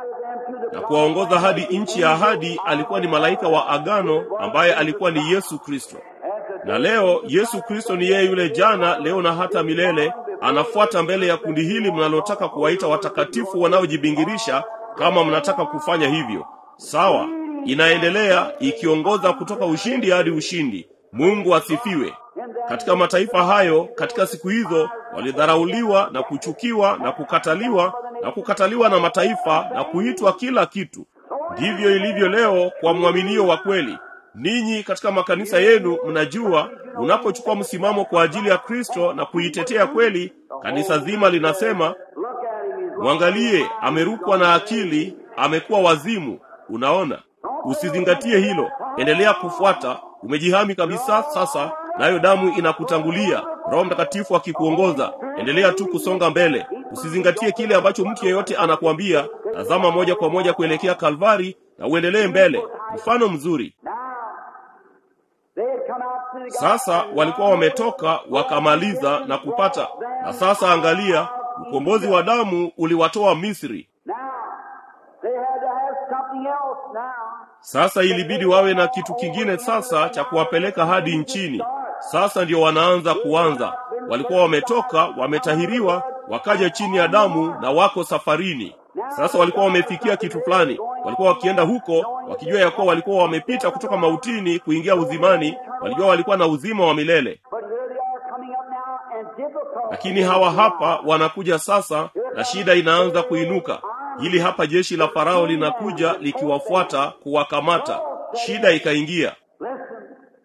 na kuwaongoza hadi nchi ya ahadi alikuwa ni malaika wa agano ambaye alikuwa ni Yesu Kristo. Na leo Yesu Kristo ni yeye yule jana, leo na hata milele. Anafuata mbele ya kundi hili mnalotaka kuwaita watakatifu wanaojibingirisha, kama mnataka kufanya hivyo. Sawa, inaendelea ikiongoza kutoka ushindi hadi ushindi. Mungu asifiwe. Katika mataifa hayo, katika siku hizo, walidharauliwa na kuchukiwa na kukataliwa na kukataliwa na mataifa na kuitwa kila kitu. Ndivyo ilivyo leo kwa mwaminio wa kweli. Ninyi katika makanisa yenu mnajua, unapochukua msimamo kwa ajili ya Kristo na kuitetea kweli, kanisa zima linasema look at him. He's mwangalie, amerukwa na akili, amekuwa wazimu. Unaona, usizingatie hilo, endelea kufuata. Umejihami kabisa sasa, nayo damu inakutangulia, Roho Mtakatifu akikuongoza. Endelea tu kusonga mbele, usizingatie kile ambacho mtu yeyote anakuambia. Tazama moja kwa moja kuelekea Kalvari na uendelee mbele. Mfano mzuri. They had come out to the Sasa walikuwa wametoka wakamaliza na kupata, na sasa angalia, ukombozi wa damu uliwatoa Misri. Now, they had to have something else now. Sasa ilibidi wawe na kitu kingine sasa cha kuwapeleka hadi nchini. Sasa ndio wanaanza kuanza. Walikuwa wametoka, wametahiriwa, wakaja chini ya damu na wako safarini. Sasa walikuwa wamefikia kitu fulani, walikuwa wakienda huko wakijua ya kuwa walikuwa wamepita kutoka mautini kuingia uzimani. Walijua walikuwa na uzima wa milele, But here they are coming up now and difficult. lakini hawa hapa wanakuja sasa, na shida inaanza kuinuka. Hili hapa jeshi la Farao linakuja likiwafuata kuwakamata. Shida ikaingia. Listen.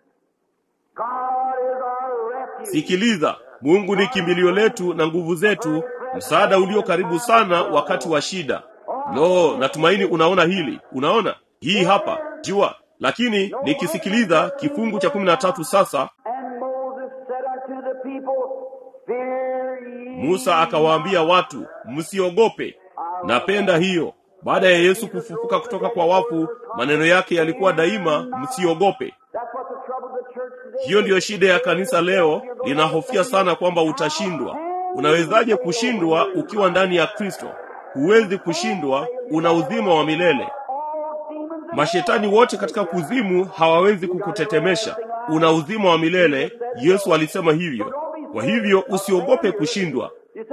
God is our refuge. Sikiliza, Mungu ni kimbilio letu na nguvu zetu, msaada ulio karibu sana wakati wa shida. Lo, natumaini unaona hili. Unaona hii hapa jua. Lakini nikisikiliza kifungu cha kumi na tatu sasa, And Moses said unto the people, Fear ye Musa akawaambia watu, msiogope. Napenda hiyo. Baada ya Yesu kufufuka kutoka kwa wafu, maneno yake yalikuwa daima, msiogope. That's what the trouble of the church today Hiyo ndiyo shida ya kanisa leo, linahofia sana kwamba utashindwa. Unawezaje kushindwa ukiwa ndani ya Kristo? Huwezi kushindwa, una uzima wa milele. All demons Mashetani wote katika kuzimu hawawezi kukutetemesha, una uzima wa milele. Yesu alisema hivyo. Kwa hivyo usiogope kushindwa.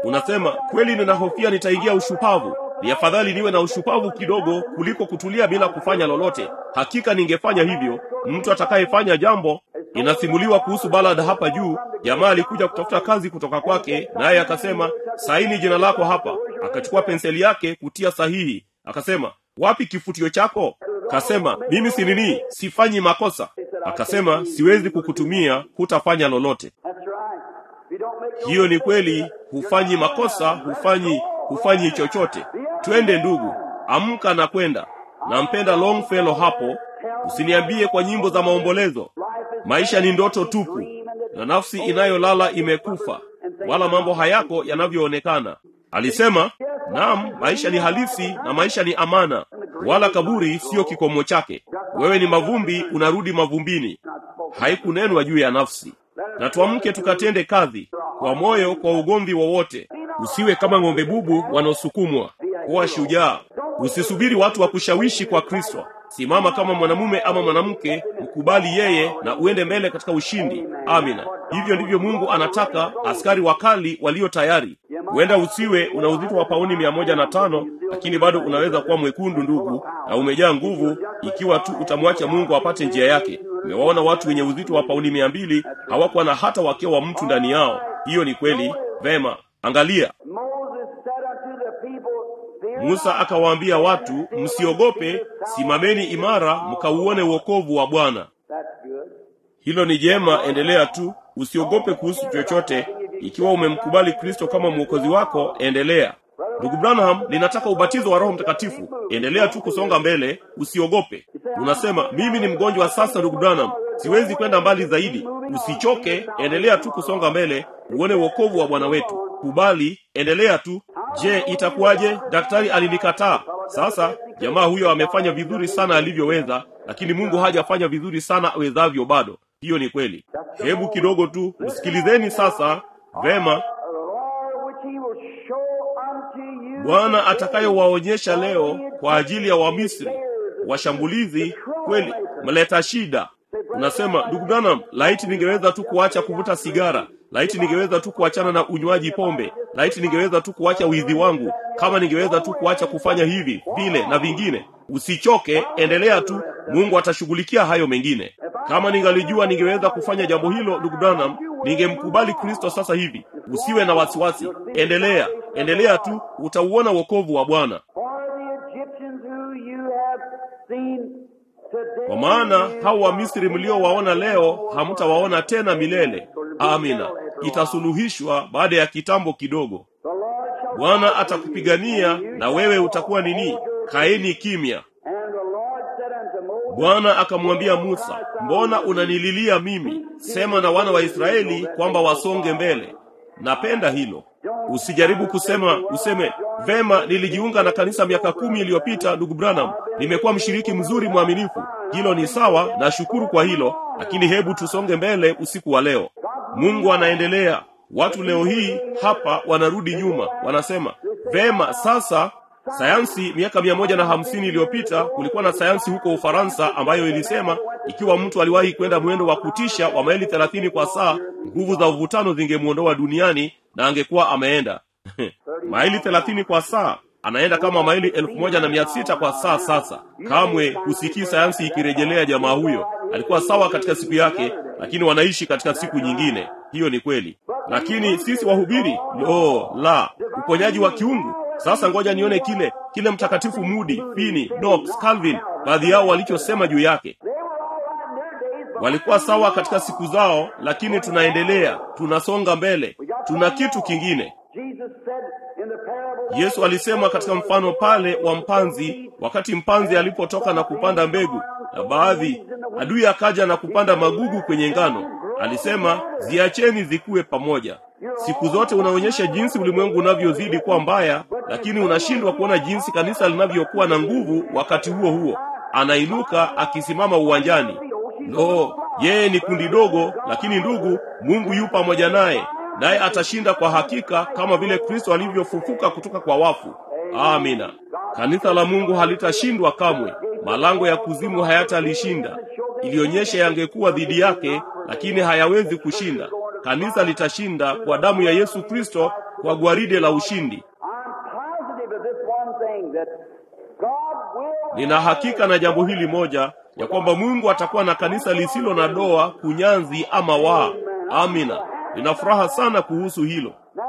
unasema kweli ninahofia nitaingia ushupavu ni afadhali niwe na ushupavu kidogo kuliko kutulia bila kufanya lolote hakika ningefanya hivyo mtu atakayefanya jambo inasimuliwa kuhusu balad hapa juu jamaa alikuja kutafuta kazi kutoka kwake naye akasema saini jina lako hapa akachukua penseli yake kutia sahihi akasema wapi kifutio chako kasema mimi si nini sifanyi makosa akasema siwezi kukutumia hutafanya lolote That's right. You don't make no hiyo ni kweli hufanyi makosa hufanyi hufanyi chochote twende ndugu amka na kwenda nampenda longfellow hapo usiniambie kwa nyimbo za maombolezo maisha ni ndoto tupu na nafsi inayolala imekufa wala mambo hayako yanavyoonekana alisema naam maisha ni halisi na maisha ni amana wala kaburi siyo kikomo chake wewe ni mavumbi unarudi mavumbini haikunenwa juu ya nafsi na tuamke tukatende kazi kwa moyo kwa ugomvi wowote usiwe kama ng'ombe bubu wanaosukumwa kuwa shujaa usisubiri watu wa kushawishi kwa kristo simama kama mwanamume ama mwanamke mkubali yeye na uende mbele katika ushindi amina hivyo ndivyo mungu anataka askari wakali walio tayari huenda usiwe una uzito wa pauni mia moja na tano lakini bado unaweza kuwa mwekundu ndugu na umejaa nguvu ikiwa tu utamwacha mungu apate njia yake umewaona watu wenye uzito wa pauni mia mbili hawakuwa na hata wakio wa mtu ndani yao hiyo ni kweli vema angalia Moses said unto the people, Fear musa akawaambia watu msiogope simameni imara mkauone uokovu wa bwana That's good. hilo ni jema endelea tu usiogope kuhusu chochote ikiwa umemkubali kristo kama mwokozi wako endelea ndugu branham linataka ubatizo wa roho mtakatifu endelea tu kusonga mbele usiogope unasema mimi ni mgonjwa sasa ndugu branham siwezi kwenda mbali zaidi usichoke endelea tu kusonga mbele uone uokovu wa bwana wetu kubali endelea tu je itakuwaje daktari alinikataa sasa jamaa huyo amefanya vizuri sana alivyoweza lakini mungu hajafanya vizuri sana awezavyo bado hiyo ni kweli hebu kidogo tu msikilizeni sasa vema The Lord which he will show unto you. bwana atakayowaonyesha leo kwa ajili ya wamisri washambulizi kweli mleta shida unasema ndugu branham laiti ningeweza tu kuacha kuvuta sigara laiti ningeweza tu kuachana na unywaji pombe laiti ningeweza tu kuacha wizi wangu kama ningeweza tu kuacha kufanya hivi vile na vingine usichoke endelea tu mungu atashughulikia hayo mengine kama ningalijua ningeweza kufanya jambo hilo ndugu branham ningemkubali kristo sasa hivi usiwe na wasiwasi endelea endelea tu utauona wokovu wa bwana For the Egyptians who you have seen today. kwa maana hao wamisri mliowaona leo hamtawaona tena milele amina itasuluhishwa baada ya kitambo kidogo The Lord shall bwana atakupigania na wewe utakuwa nini kaeni kimya And the Lord said unto Moses, bwana akamwambia musa mbona unanililia mimi sema na wana wa israeli kwamba wasonge mbele napenda hilo usijaribu kusema useme vema nilijiunga na kanisa miaka kumi iliyopita ndugu branham nimekuwa mshiriki mzuri mwaminifu hilo ni sawa nashukuru kwa hilo lakini hebu tusonge mbele usiku wa leo mungu anaendelea watu leo hii hapa wanarudi nyuma wanasema vema sasa sayansi miaka mia moja na hamsini iliyopita kulikuwa na sayansi huko ufaransa ambayo ilisema ikiwa mtu aliwahi kwenda mwendo wa kutisha wa maili thelathini kwa saa nguvu za uvutano zingemwondoa duniani na angekuwa ameenda maili thelathini kwa saa anaenda kama maili elfu moja na mia sita kwa saa sasa kamwe husikii sayansi ikirejelea jamaa huyo alikuwa sawa katika siku yake lakini wanaishi katika siku nyingine hiyo ni kweli lakini sisi wahubiri lo la uponyaji wa kiungu sasa ngoja nione kile kile mtakatifu mudi fini knox calvin baadhi yao walichosema juu yake they were all right in their days, but walikuwa sawa katika siku zao lakini tunaendelea tunasonga mbele tuna kitu kingine Jesus said in the parable yesu alisema katika mfano pale wa mpanzi wakati mpanzi alipotoka na kupanda mbegu na baadhi adui akaja na kupanda magugu kwenye ngano alisema ziacheni zikuwe pamoja siku zote unaonyesha jinsi ulimwengu unavyozidi kuwa mbaya lakini unashindwa kuona jinsi kanisa linavyokuwa na nguvu wakati huo huo anainuka akisimama uwanjani lo yeye ni kundi dogo lakini ndugu mungu yu pamoja naye naye atashinda kwa hakika kama vile kristo alivyofufuka kutoka kwa wafu amina kanisa la mungu halitashindwa kamwe malango ya kuzimu hayatalishinda ilionyesha yangekuwa dhidi yake lakini hayawezi kushinda kanisa litashinda kwa damu ya yesu kristo kwa gwaride la ushindi. I'm positive of this one thing that God will Nina hakika na jambo hili moja ya kwamba Mungu atakuwa na kanisa lisilo na doa, kunyanzi ama waa. Amina. Nina furaha sana kuhusu hilo. now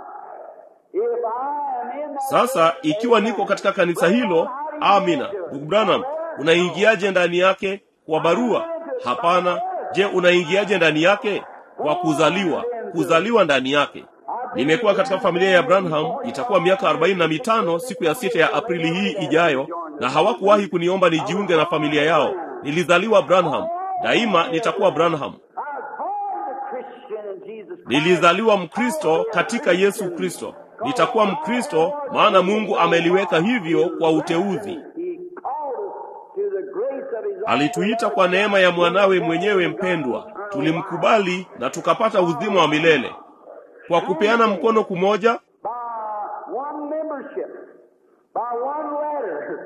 if I am in that Sasa ikiwa niko katika kanisa hilo, amina. Ndugu Branham, unaingiaje ndani yake? Kwa barua? Hapana. Je, unaingiaje ndani yake? Kwa kuzaliwa, kuzaliwa ndani yake. Nimekuwa katika familia ya Branham, itakuwa miaka arobaini na mitano siku ya sita ya Aprili hii ijayo, na hawakuwahi kuniomba nijiunge na familia yao. Nilizaliwa Branham, daima nitakuwa Branham. I was born a Christian in Jesus Christ. Nilizaliwa Mkristo katika Yesu Kristo. Nitakuwa Mkristo maana Mungu ameliweka hivyo kwa uteuzi. He called us to the grace of his own Alituita kwa neema ya mwanawe mwenyewe mpendwa, tulimkubali na tukapata uzima wa milele kwa kupeana mkono kumoja, by one membership, by one letter,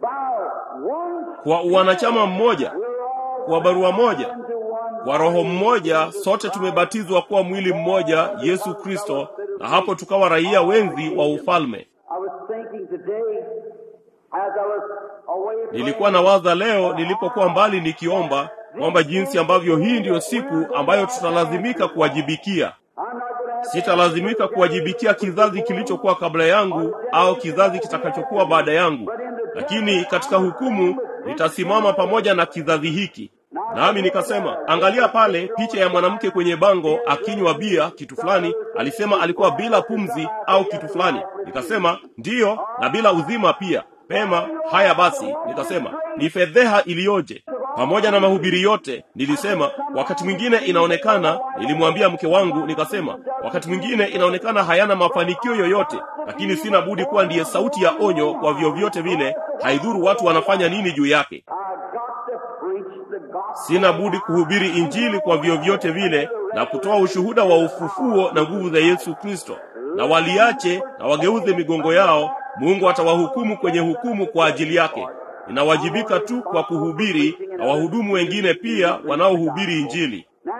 by one kwa uwanachama mmoja, we're all kwa barua moja, into one kwa roho mmoja. Sote tumebatizwa kuwa mwili mmoja, Yesu Kristo, na hapo tukawa raia wenzi wa ufalme. I was thinking today as I was away Nilikuwa na waza leo nilipokuwa mbali nikiomba kwamba jinsi ambavyo hii ndiyo siku ambayo tutalazimika kuwajibikia. I'm not going to have Sitalazimika kuwajibikia kizazi kilichokuwa kabla yangu au kizazi kitakachokuwa baada yangu, lakini katika hukumu nitasimama pamoja na kizazi hiki. Nami nikasema, angalia pale picha ya mwanamke kwenye bango akinywa bia kitu fulani. Alisema alikuwa bila pumzi au kitu fulani. Nikasema ndiyo, na bila uzima pia. Pema, haya basi. Nikasema ni fedheha iliyoje! Pamoja na mahubiri yote, nilisema wakati mwingine inaonekana, nilimwambia mke wangu, nikasema wakati mwingine inaonekana hayana mafanikio yoyote, lakini sina budi kuwa ndiye sauti ya onyo kwa vyovyote vile, haidhuru watu wanafanya nini juu yake. I got to preach the gospel. Sina budi kuhubiri Injili kwa vyovyote vile na kutoa ushuhuda wa ufufuo na nguvu za Yesu Kristo, na waliache na wageuze migongo yao. Mungu atawahukumu kwenye hukumu kwa ajili yake. Ninawajibika tu kwa kuhubiri na wahudumu wengine pia wanaohubiri Injili. Now,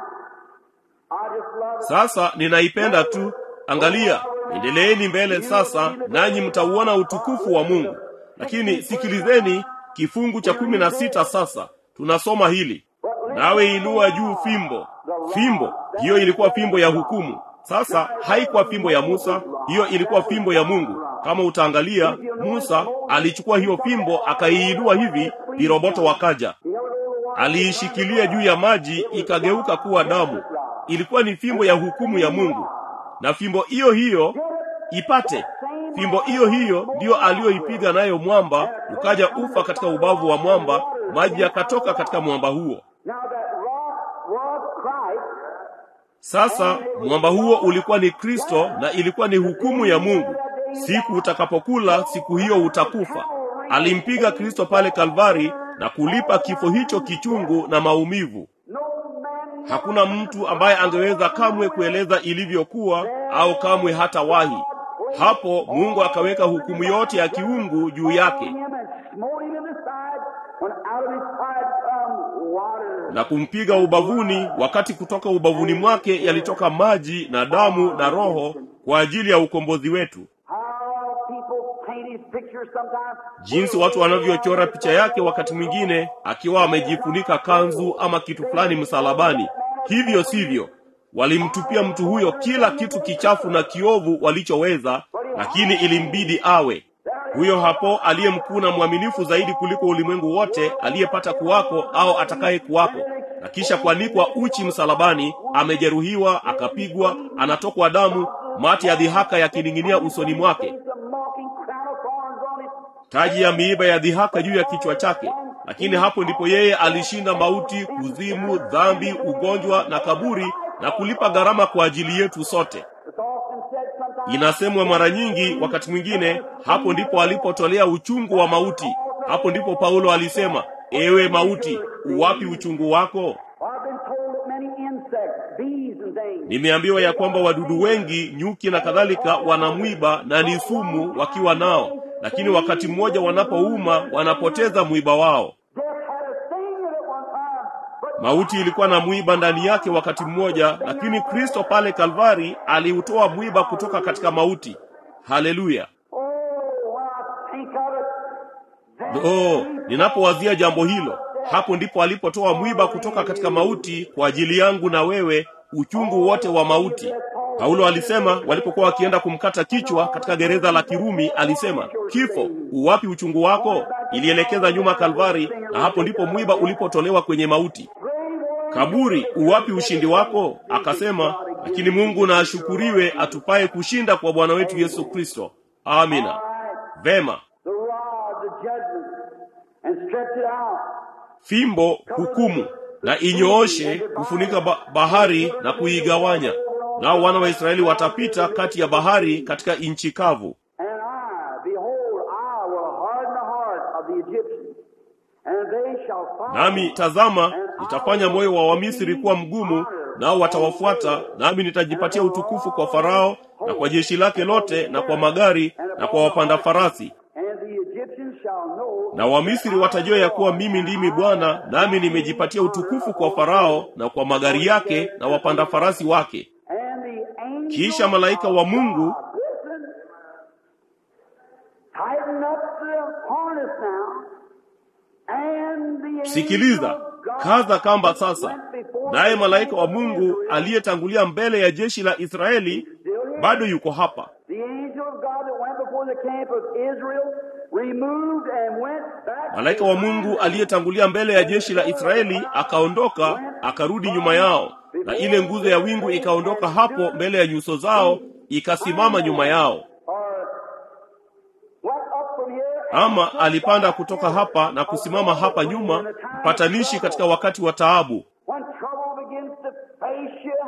I just love it. Sasa ninaipenda tu. Angalia, endeleeni mbele sasa, nanyi mtauona utukufu wa Mungu. Lakini sikilizeni kifungu cha kumi na sita sasa tunasoma hili nawe inua juu fimbo. Fimbo hiyo ilikuwa fimbo ya hukumu. Sasa haikuwa fimbo ya Musa, hiyo ilikuwa fimbo ya Mungu. Kama utaangalia, Musa alichukua hiyo fimbo akaiinua hivi, viroboto wakaja. Aliishikilia juu ya maji, ikageuka kuwa damu. Ilikuwa ni fimbo ya hukumu ya Mungu, na fimbo hiyo hiyo ipate fimbo hiyo hiyo ndiyo aliyoipiga nayo mwamba, ukaja ufa katika ubavu wa mwamba, maji yakatoka katika mwamba huo. Now that rock was Christ. Sasa mwamba huo ulikuwa ni Kristo na ilikuwa ni hukumu ya Mungu. Siku utakapokula siku hiyo utakufa. Alimpiga Kristo pale Kalvari na kulipa kifo hicho kichungu na maumivu. No man Hakuna mtu ambaye angeweza kamwe kueleza ilivyokuwa au kamwe hata wahi. Hapo Mungu akaweka hukumu yote ya kiungu juu yake him and smote him in the side when out of his side come water. na kumpiga ubavuni, wakati kutoka ubavuni mwake yalitoka maji na damu na roho kwa ajili ya ukombozi wetu. How people paint his picture sometimes. Jinsi watu wanavyochora picha yake wakati mwingine akiwa amejifunika kanzu ama kitu fulani msalabani. Hivyo sivyo, walimtupia mtu huyo kila kitu kichafu na kiovu walichoweza, lakini ilimbidi awe huyo hapo aliye mkuu na mwaminifu zaidi kuliko ulimwengu wote, aliyepata kuwako au atakaye kuwako, na kisha kuanikwa uchi msalabani, amejeruhiwa, akapigwa, anatokwa damu, mate ya dhihaka yakining'inia usoni mwake, It's a mocking crown of thorns on his taji ya miiba ya dhihaka juu ya kichwa chake. Lakini hapo ndipo yeye alishinda mauti, kuzimu, dhambi, ugonjwa na kaburi, na kulipa gharama kwa ajili yetu sote. It's often said sometimes. Inasemwa mara nyingi, wakati mwingine, hapo ndipo alipotolea uchungu wa mauti. Hapo ndipo Paulo alisema, ewe mauti, uwapi uchungu wako? I've been told that many insects, bees and things, Nimeambiwa ya kwamba wadudu wengi, nyuki na kadhalika, wanamwiba na ni sumu wakiwa nao, lakini wakati mmoja wanapouma wanapoteza mwiba wao. death had a sting in it one time, but Mauti ilikuwa na mwiba ndani yake wakati mmoja, lakini Kristo pale Kalvari aliutoa mwiba kutoka katika mauti. Haleluya! Oh, when I think of it, then Oh, ninapowazia jambo hilo, hapo ndipo alipotoa mwiba kutoka katika mauti kwa ajili yangu na wewe, uchungu wote wa mauti. Paulo alisema walipokuwa wakienda kumkata kichwa katika gereza la Kirumi, alisema kifo, uwapi uchungu wako? Ilielekeza nyuma Kalvari, na hapo ndipo mwiba ulipotolewa kwenye mauti. Kaburi, uwapi ushindi wako? Akasema, lakini Mungu na ashukuriwe atupaye kushinda kwa Bwana wetu Yesu Kristo. Amina. Vema. the rod, the judgment, and stretch it out. fimbo hukumu na inyooshe kufunika ba bahari na kuigawanya nao wana wa israeli watapita kati ya bahari katika nchi kavu And I, behold, I will harden the heart of the Egyptians, and they shall follow. nami tazama nitafanya moyo wa wamisri kuwa mgumu nao watawafuata nami nitajipatia utukufu kwa farao na kwa jeshi lake lote na kwa magari na kwa wapanda farasi And the Egyptians shall know na wamisri watajua ya kuwa mimi ndimi bwana nami nimejipatia utukufu kwa farao na kwa magari yake na wapanda farasi wake And the angel kisha malaika wa mungu Listen. Tighten up the harness now. And the angel sikiliza of God kaza kamba sasa went before naye the malaika wa people of mungu Israel. aliyetangulia mbele ya jeshi la israeli bado yuko hapa The angel of God that went before the camp of Israel removed and went back. malaika wa mungu aliyetangulia mbele ya jeshi la israeli akaondoka akarudi nyuma yao na ile nguzo ya wingu ikaondoka hapo mbele ya nyuso zao ikasimama nyuma yao Or went up from here ama alipanda kutoka hapa na kusimama hapa nyuma mpatanishi katika wakati wa taabu when trouble begins to face you.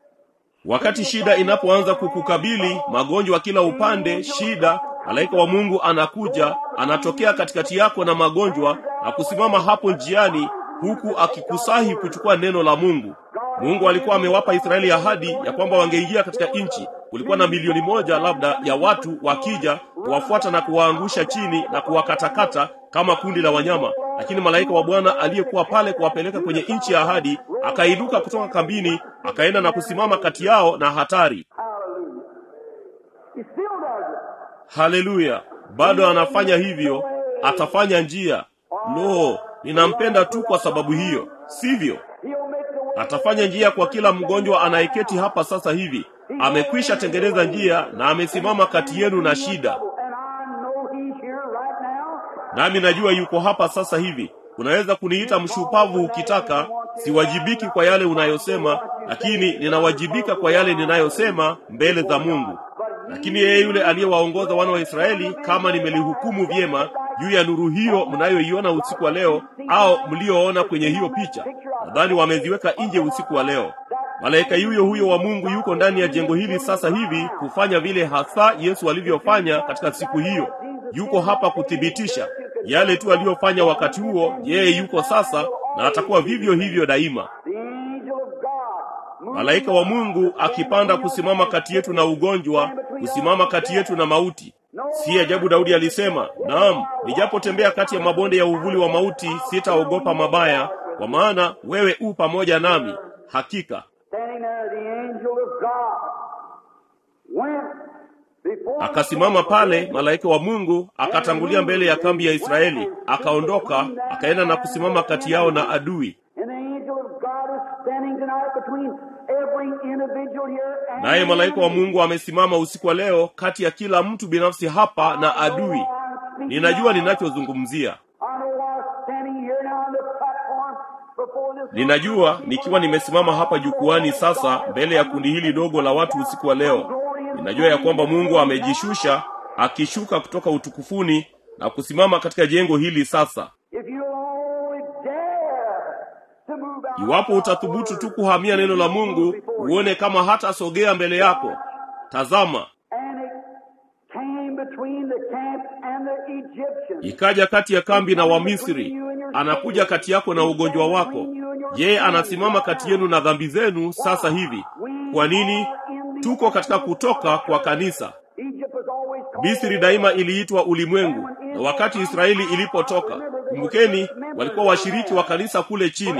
wakati shida inapoanza kukukabili magonjwa kila upande shida malaika wa mungu anakuja anatokea katikati yako na magonjwa na kusimama hapo njiani huku akikusahi kuchukua neno la mungu mungu alikuwa amewapa israeli ahadi ya kwamba wangeingia katika nchi kulikuwa na milioni moja labda ya watu wakija kuwafuata na kuwaangusha chini na kuwakatakata kama kundi la wanyama lakini malaika wa bwana aliyekuwa pale kuwapeleka kwenye nchi ya ahadi akainuka kutoka kambini akaenda na kusimama kati yao na hatari Hallelujah. He still does it. haleluya bado anafanya hivyo atafanya njia lo ninampenda tu kwa sababu hiyo sivyo He'll make the way. atafanya njia kwa kila mgonjwa anayeketi hapa sasa hivi amekwisha tengeneza njia na amesimama kati yenu na shida And I know he's here right now. nami najua yuko hapa sasa hivi unaweza kuniita mshupavu ukitaka siwajibiki kwa yale unayosema lakini ninawajibika kwa yale ninayosema mbele za mungu lakini yeye yule aliyewaongoza wana wa israeli kama nimelihukumu vyema juu ya nuru hiyo mnayoiona usiku wa leo au mlioona kwenye hiyo picha nadhani wameziweka nje usiku wa leo malaika yuyo huyo wa mungu yuko ndani ya jengo hili sasa hivi kufanya vile hasa yesu alivyofanya katika siku hiyo yuko hapa kuthibitisha yale tu aliyofanya wakati huo yeye yuko sasa na atakuwa vivyo hivyo daima The angel of God. moving malaika wa mungu akipanda kusimama kati yetu na ugonjwa kusimama kati yetu na mauti si ajabu daudi alisema naam nijapotembea kati ya mabonde ya uvuli wa mauti sitaogopa mabaya kwa maana wewe u pamoja nami hakika Standing there, the angel of God went before akasimama pale malaika wa mungu akatangulia mbele ya kambi ya israeli akaondoka akaenda na kusimama kati yao na adui And the angel of God is standing tonight between every individual here and naye malaika wa mungu amesimama usiku wa leo kati ya kila mtu binafsi hapa na adui ninajua ninachozungumzia I know I'm standing here now on the platform before this ninajua nikiwa nimesimama hapa jukwani sasa mbele ya kundi hili dogo la watu usiku wa leo ninajua ya kwamba mungu amejishusha akishuka kutoka utukufuni na kusimama katika jengo hili sasa If you only dare to move out iwapo utathubutu tu kuhamia neno la mungu uone kama hatasogea mbele yako tazama and it came between the camp and the Egyptians. ikaja kati ya kambi na wamisri anakuja kati yako na ugonjwa wako yeye anasimama kati yenu na dhambi zenu sasa hivi kwa nini tuko katika kutoka kwa kanisa Egypt was always called misri daima iliitwa ulimwengu na wakati israeli ilipotoka kumbukeni walikuwa washiriki wa kanisa kule chini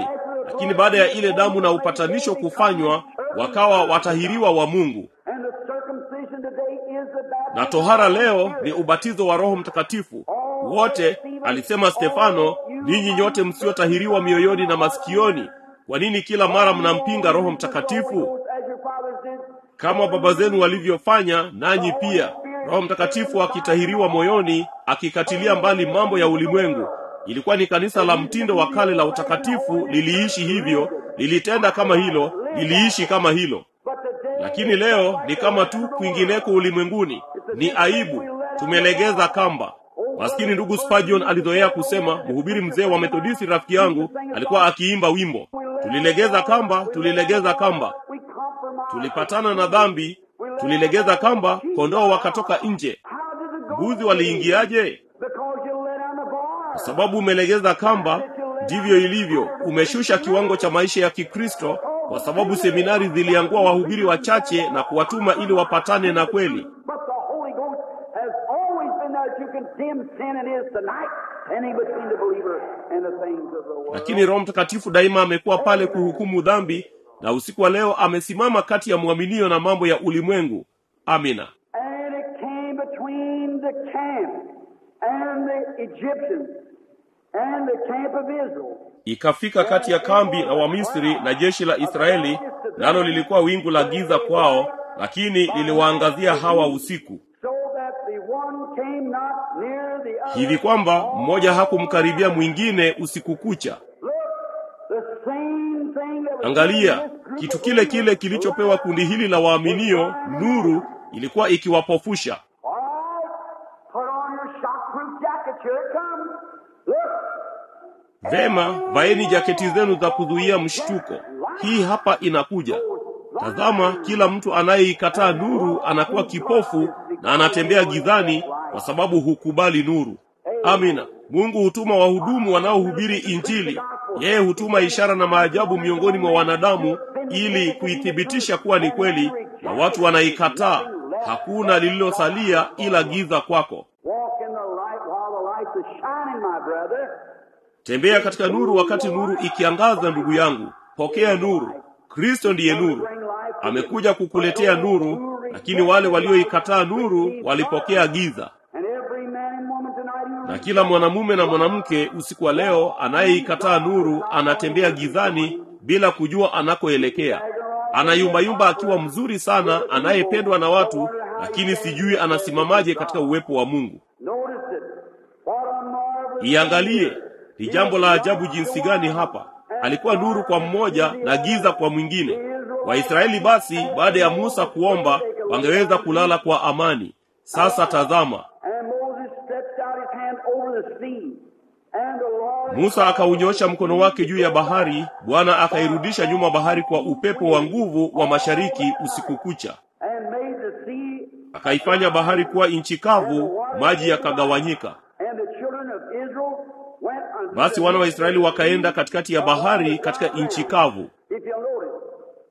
lakini baada ya ile damu na upatanisho kufanywa wakawa watahiriwa wa mungu And the circumcision today is the baptism na tohara leo ni ubatizo wa roho mtakatifu wote alisema stefano ninyi nyote msiotahiriwa mioyoni na masikioni kwa nini kila mara mnampinga roho mtakatifu as your fathers did. kama baba zenu walivyofanya nanyi pia roho mtakatifu akitahiriwa moyoni akikatilia mbali mambo ya ulimwengu ilikuwa ni kanisa la mtindo wa kale la utakatifu liliishi hivyo lilitenda kama hilo liliishi kama hilo But today lakini leo ni kama tu kwingineko ulimwenguni ni aibu tumelegeza kamba maskini ndugu Spurgeon alizoea kusema mhubiri mzee wa methodisti rafiki yangu alikuwa akiimba wimbo tulilegeza kamba tulilegeza kamba we compromise. tulipatana na dhambi tulilegeza kamba kondoo wakatoka nje How did it go? mbuzi waliingiaje Because you let down the bar. kwa sababu umelegeza kamba ndivyo ilivyo umeshusha kiwango cha maisha ya kikristo kwa sababu seminari ziliangua wahubiri wachache na kuwatuma ili wapatane na kweli But the Holy Ghost has always been there to condemn sin and is tonight standing between the believer and the things of the world. lakini roho mtakatifu daima amekuwa pale kuhukumu dhambi na usiku wa leo amesimama kati ya mwaminio na mambo ya ulimwengu amina And it came between the camp and the Egyptians and the camp of Israel. ikafika kati ya kambi na wamisri na jeshi la israeli nalo lilikuwa wingu la giza kwao lakini liliwaangazia hawa usiku So that the one came not near the other. hivi kwamba mmoja hakumkaribia mwingine usiku kucha Look, the same thing that was angalia given this group kitu of kile kile believers. kilichopewa kundi hili la waaminio nuru ilikuwa ikiwapofusha All right, put on your shockproof jacket. Here it comes. Look, vema vaeni jaketi zenu za kuzuia mshtuko hii hapa inakuja tazama kila mtu anayeikataa nuru anakuwa kipofu na anatembea gizani kwa sababu hukubali nuru amina mungu hutuma wahudumu wanaohubiri injili yeye hutuma ishara na maajabu miongoni mwa wanadamu ili kuithibitisha kuwa ni kweli na watu wanaikataa hakuna lililosalia ila giza kwako walk in the light while the light is shining, my brother. tembea katika nuru wakati nuru ikiangaza ndugu yangu pokea nuru kristo ndiye nuru amekuja kukuletea nuru lakini wale walioikataa nuru walipokea giza And every man and woman tonight who na kila mwanamume na mwanamke usiku wa leo anayeikataa nuru anatembea gizani bila kujua anakoelekea anayumbayumba akiwa mzuri sana anayependwa na watu lakini sijui anasimamaje katika uwepo wa mungu notice it. What a marvelous iangalie ni jambo la ajabu jinsi gani hapa alikuwa nuru kwa mmoja na giza kwa mwingine waisraeli basi baada ya musa kuomba wangeweza kulala kwa amani sasa tazama And Moses stretched out his hand over the sea. And the Lord musa akaunyosha mkono wake juu ya bahari bwana akairudisha nyuma bahari kwa upepo wa nguvu wa mashariki usiku kucha and made the sea akaifanya bahari kuwa nchi kavu maji yakagawanyika and the children of Israel went unto basi the wana wa israeli wakaenda katikati ya bahari katika nchi kavu If you notice,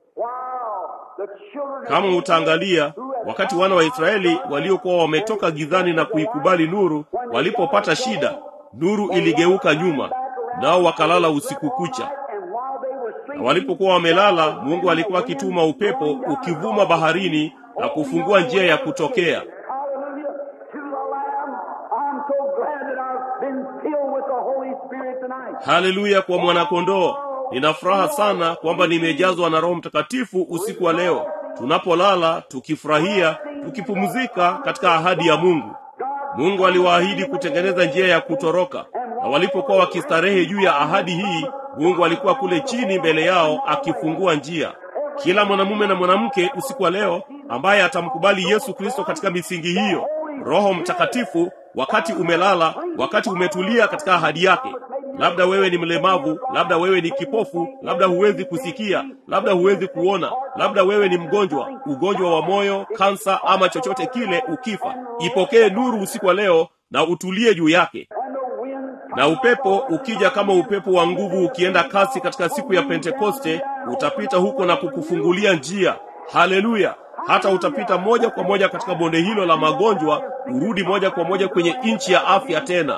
wow, the children of kama Israel utaangalia wakati wana wa israeli waliokuwa wametoka gizani na kuikubali nuru walipopata shida nuru iligeuka nyuma nao wakalala usiku kucha and while they were na sleeping, walipokuwa wamelala mungu alikuwa akituma upepo ukivuma baharini na kufungua njia ya kutokea hallelujah, to the Lamb. I'm so glad that I've been filled with the Holy Spirit tonight. haleluya kwa mwanakondoo nina furaha sana kwamba nimejazwa na roho mtakatifu usiku wa leo tunapolala tukifurahia tukipumzika katika ahadi ya mungu mungu aliwaahidi kutengeneza njia ya kutoroka na walipokuwa wakistarehe juu ya ahadi hii mungu alikuwa kule chini mbele yao akifungua njia kila mwanamume na mwanamke usiku wa leo ambaye atamkubali yesu kristo katika misingi hiyo roho mtakatifu wakati umelala wakati umetulia katika ahadi yake labda wewe ni mlemavu labda wewe ni kipofu labda huwezi kusikia labda huwezi kuona labda wewe ni mgonjwa ugonjwa wa moyo kansa ama chochote kile ukifa ipokee nuru usiku wa leo na utulie juu yake And the wind na upepo ukija kama upepo wa nguvu ukienda kasi katika siku ya pentekoste utapita huko na kukufungulia njia haleluya hata utapita moja kwa moja katika bonde hilo la magonjwa urudi moja kwa moja kwenye nchi ya afya tena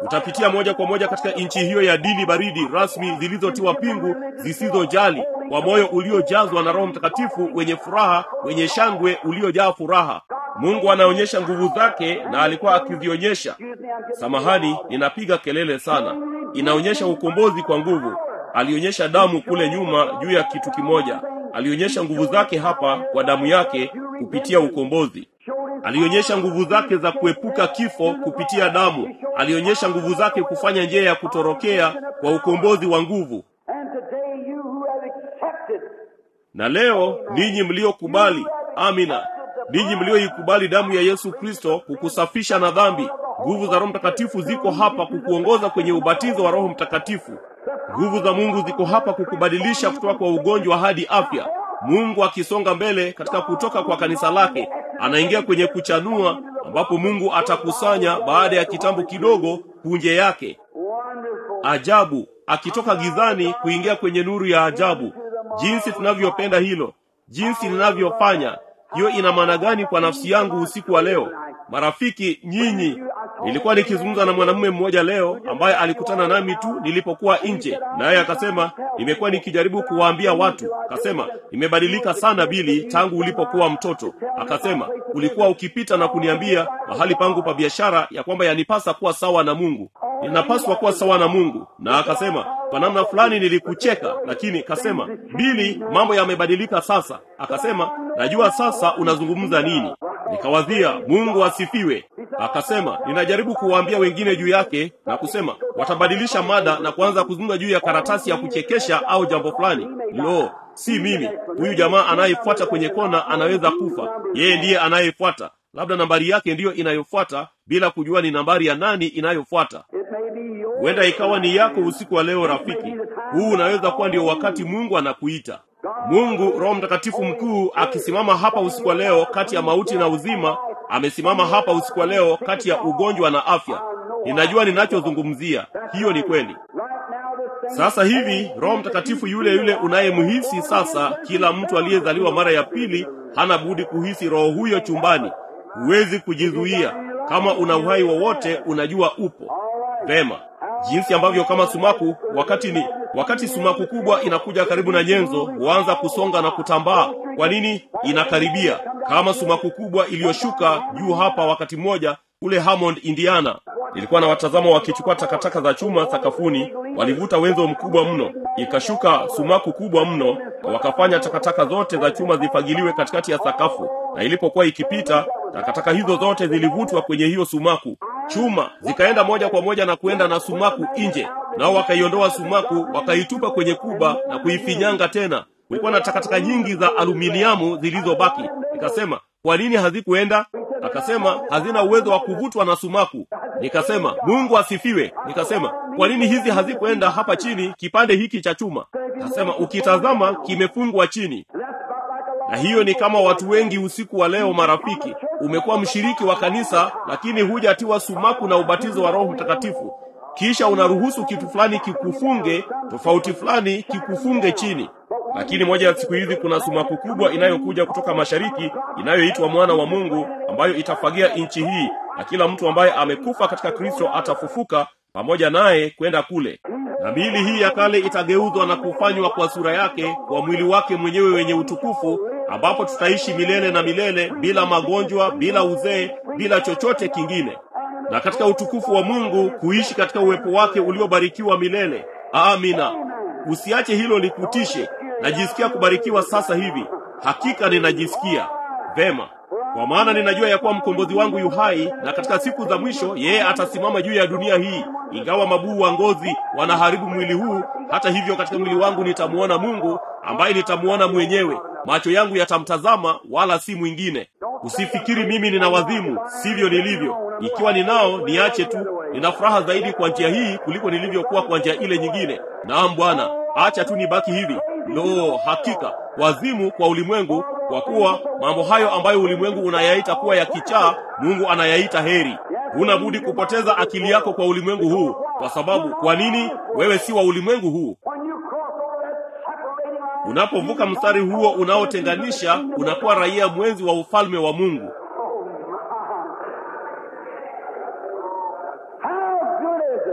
utapitia moja kwa moja katika nchi hiyo ya dini baridi rasmi zilizotiwa pingu zisizojali kwa moyo uliojazwa na roho mtakatifu wenye furaha wenye shangwe uliojaa furaha mungu anaonyesha nguvu zake na alikuwa akizionyesha samahani ninapiga kelele sana inaonyesha ukombozi kwa nguvu alionyesha damu kule nyuma juu ya kitu kimoja alionyesha nguvu zake hapa kwa damu yake kupitia ukombozi alionyesha nguvu zake za kuepuka kifo kupitia damu alionyesha nguvu zake kufanya njia ya kutorokea kwa ukombozi wa nguvu And today you who have accepted na leo ninyi mliokubali amina ninyi mlioikubali damu ya yesu kristo kukusafisha na dhambi nguvu za roho mtakatifu ziko hapa kukuongoza kwenye ubatizo wa roho mtakatifu nguvu za mungu ziko hapa kukubadilisha kutoka kwa ugonjwa hadi afya mungu akisonga mbele katika kutoka kwa kanisa lake anaingia kwenye kuchanua ambapo mungu atakusanya baada ya kitambo kidogo punje yake wonderful ajabu akitoka gizani kuingia kwenye nuru ya ajabu jinsi tunavyopenda hilo jinsi ninavyofanya hiyo ina maana gani kwa nafsi yangu usiku wa leo marafiki nyinyi nilikuwa nikizungumza na mwanamume mmoja leo ambaye alikutana nami tu nilipokuwa nje naye akasema nimekuwa nikijaribu kuwaambia watu akasema imebadilika sana bili tangu ulipokuwa mtoto akasema ulikuwa ukipita na kuniambia mahali pangu pa biashara ya kwamba yanipasa kuwa sawa na mungu ninapaswa kuwa sawa na mungu na akasema kwa namna fulani nilikucheka lakini kasema bili mambo yamebadilika sasa akasema najua sasa unazungumza nini nikawazia mungu asifiwe akasema ninajaribu kuwaambia wengine juu yake na kusema watabadilisha mada na kuanza kuzungumza juu ya karatasi ya kuchekesha au jambo fulani lo si mimi huyu jamaa anayefuata kwenye kona anaweza kufa yeye ndiye anayefuata labda nambari yake ndiyo inayofuata bila kujua ni nambari ya nani inayofuata it may be yours huenda ikawa ni yako usiku wa leo rafiki huu unaweza kuwa ndio wakati mungu anakuita mungu roho mtakatifu mkuu akisimama hapa usiku wa leo kati ya mauti na uzima amesimama hapa usiku wa leo kati ya ugonjwa na afya ninajua ninachozungumzia hiyo ni kweli right now this thing sasa hivi roho mtakatifu yule yule unayemhisi sasa kila mtu aliyezaliwa mara ya pili hana budi kuhisi roho huyo chumbani huwezi kujizuia kama una uhai wowote unajua upo vema jinsi ambavyo kama sumaku wakati ni wakati sumaku kubwa inakuja karibu na nyenzo huanza kusonga na kutambaa kwa nini inakaribia kama sumaku kubwa iliyoshuka juu hapa wakati mmoja kule hammond indiana nilikuwa na watazama wakichukua takataka za chuma sakafuni walivuta wenzo mkubwa mno ikashuka sumaku kubwa mno na wakafanya takataka zote za chuma zifagiliwe katikati ya sakafu na ilipokuwa ikipita takataka hizo zote zilivutwa kwenye hiyo sumaku chuma zikaenda moja kwa moja na kuenda na sumaku nje nao wakaiondoa sumaku wakaitupa kwenye kuba na kuifinyanga tena kulikuwa na takataka nyingi za aluminiamu zilizobaki nikasema kwa nini hazikuenda akasema hazina uwezo wa kuvutwa na sumaku nikasema mungu asifiwe nikasema kwa nini hizi hazikuenda hapa chini kipande hiki cha chuma akasema ukitazama kimefungwa chini na hiyo ni kama watu wengi usiku wa leo marafiki umekuwa mshiriki wa kanisa lakini hujatiwa sumaku na ubatizo wa roho mtakatifu kisha unaruhusu kitu fulani kikufunge tofauti fulani kikufunge chini lakini moja ya siku hizi kuna sumaku kubwa inayokuja kutoka mashariki inayoitwa mwana wa mungu ambayo itafagia nchi hii na kila mtu ambaye amekufa katika kristo atafufuka pamoja naye kwenda kule na miili hii ya kale itageuzwa na kufanywa kwa sura yake kwa mwili wake mwenyewe wenye utukufu ambapo tutaishi milele na milele bila magonjwa bila uzee bila chochote kingine na katika utukufu wa mungu kuishi katika uwepo wake uliobarikiwa milele amina usiache hilo likutishe najisikia kubarikiwa sasa hivi hakika ninajisikia vema kwa maana ninajua ya kuwa mkombozi wangu yu hai na katika siku za mwisho yeye atasimama juu ya dunia hii ingawa mabuu wa ngozi wanaharibu mwili huu hata hivyo katika mwili wangu nitamuona mungu ambaye nitamuona mwenyewe macho yangu yatamtazama wala si mwingine usifikiri mimi nina wazimu sivyo nilivyo ikiwa ninao niache tu nina furaha zaidi kwa njia hii kuliko nilivyokuwa kwa njia ile nyingine naam bwana acha tu nibaki hivi lo hakika wazimu kwa ulimwengu kwa kuwa mambo hayo ambayo ulimwengu unayaita kuwa ya kichaa mungu anayaita heri huna budi kupoteza akili yako kwa ulimwengu huu kwa sababu kwa nini wewe si wa ulimwengu huu When you cross over that separating line, unapovuka mstari huo unaotenganisha unakuwa raia mwenzi wa ufalme wa mungu how good is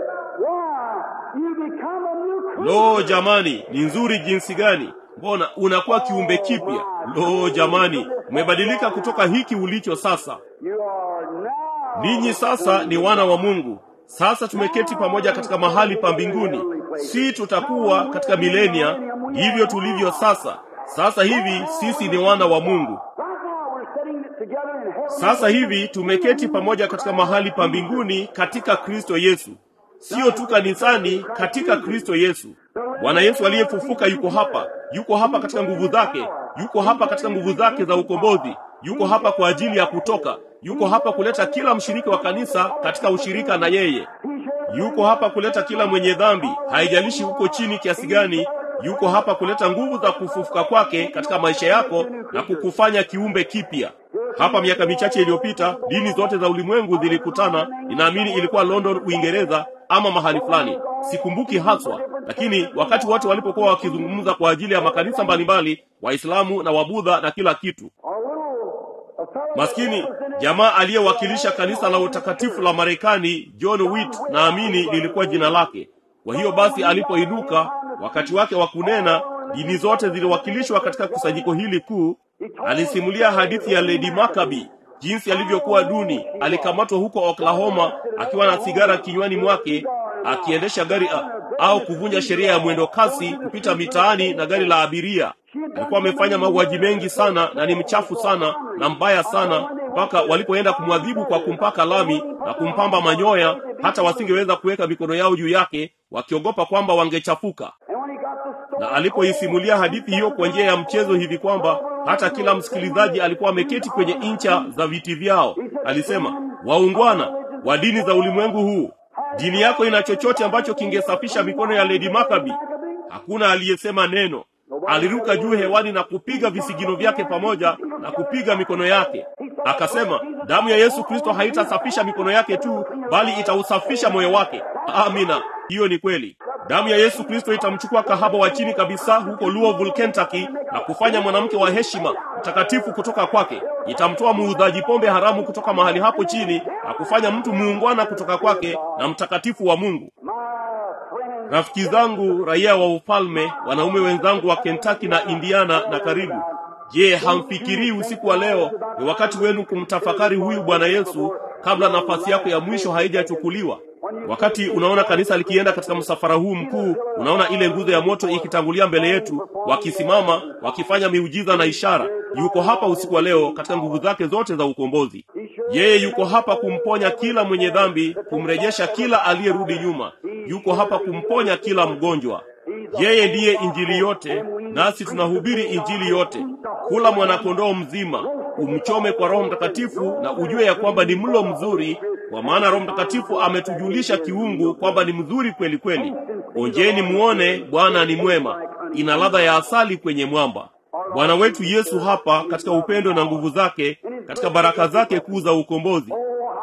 lo jamani ni nzuri jinsi gani mbona unakuwa kiumbe kipya lo jamani umebadilika kutoka hiki ulicho sasa You are now. ninyi sasa ni wana wa mungu sasa tumeketi pamoja katika mahali pa mbinguni si tutakuwa katika milenia hivyo tulivyo sasa sasa hivi sisi ni wana wa mungu Right now we're sitting together in heaven. sasa hivi tumeketi pamoja katika mahali pa mbinguni katika kristo yesu sio tu kanisani katika kristo yesu bwana yesu aliyefufuka yuko hapa yuko hapa katika nguvu zake yuko hapa katika nguvu zake za ukombozi yuko hapa kwa ajili ya kutoka yuko hapa kuleta kila mshiriki wa kanisa katika ushirika na yeye yuko hapa kuleta kila mwenye dhambi haijalishi huko chini kiasi gani yuko hapa kuleta nguvu za kufufuka kwake katika maisha yako na kukufanya kiumbe kipya hapa miaka michache iliyopita dini zote za ulimwengu zilikutana ninaamini ilikuwa london uingereza ama mahali fulani sikumbuki haswa lakini wakati wote walipokuwa wakizungumza kwa ajili ya makanisa mbalimbali waislamu na wabudha na kila kitu Our little a fellow maskini jamaa aliyewakilisha kanisa la utakatifu la marekani john witt naamini lilikuwa jina lake kwa hiyo basi alipoinuka wakati wake wa kunena dini zote ziliwakilishwa katika kusanyiko hili kuu alisimulia hadithi ya lady makabi jinsi alivyokuwa duni alikamatwa huko oklahoma akiwa na sigara kinywani mwake akiendesha gari a, au kuvunja sheria ya mwendo kasi kupita mitaani na gari la abiria alikuwa amefanya mauaji mengi sana na ni mchafu sana na mbaya sana mpaka walipoenda kumwadhibu kwa kumpaka lami na kumpamba manyoya hata wasingeweza kuweka mikono yao juu yake wakiogopa kwamba wangechafuka And when he got the story, na alipoisimulia hadithi hiyo kwa njia ya mchezo hivi kwamba hata kila msikilizaji alikuwa ameketi kwenye incha za viti vyao alisema waungwana wa dini za ulimwengu huu dini yako ina chochote ambacho kingesafisha mikono ya ledi makabi hakuna aliyesema neno aliruka juu hewani na kupiga visigino vyake pamoja na kupiga mikono yake akasema damu ya yesu kristo haitasafisha mikono yake tu bali itausafisha moyo wake amina hiyo ni kweli damu ya yesu kristo itamchukua kahaba wa chini kabisa huko louisville kentucky na kufanya mwanamke wa heshima mtakatifu kutoka kwake itamtoa muudhaji pombe haramu kutoka mahali hapo chini na kufanya mtu muungwana kutoka kwake na mtakatifu wa mungu my friend, rafiki zangu raia wa ufalme wanaume wenzangu wa kentucky na indiana na karibu je hamfikirii usiku wa leo ni wakati wenu kumtafakari huyu bwana yesu kabla nafasi yako ya mwisho haijachukuliwa wakati unaona kanisa likienda katika msafara huu mkuu unaona ile nguzo ya moto ikitangulia mbele yetu wakisimama wakifanya miujiza na ishara yuko hapa usiku wa leo katika nguvu zake zote za ukombozi yeye yuko hapa kumponya kila mwenye dhambi kumrejesha kila aliyerudi nyuma yuko hapa kumponya kila mgonjwa yeye ndiye injili yote nasi tunahubiri injili yote kula mwanakondoo mzima umchome kwa roho mtakatifu na ujue ya kwamba ni mlo mzuri kwa maana roho mtakatifu ametujulisha kiungu kwamba ni mzuri kweli kweli onjeni muone bwana ni mwema ina ladha ya asali kwenye mwamba bwana wetu yesu hapa katika upendo na nguvu zake katika baraka zake kuu za ukombozi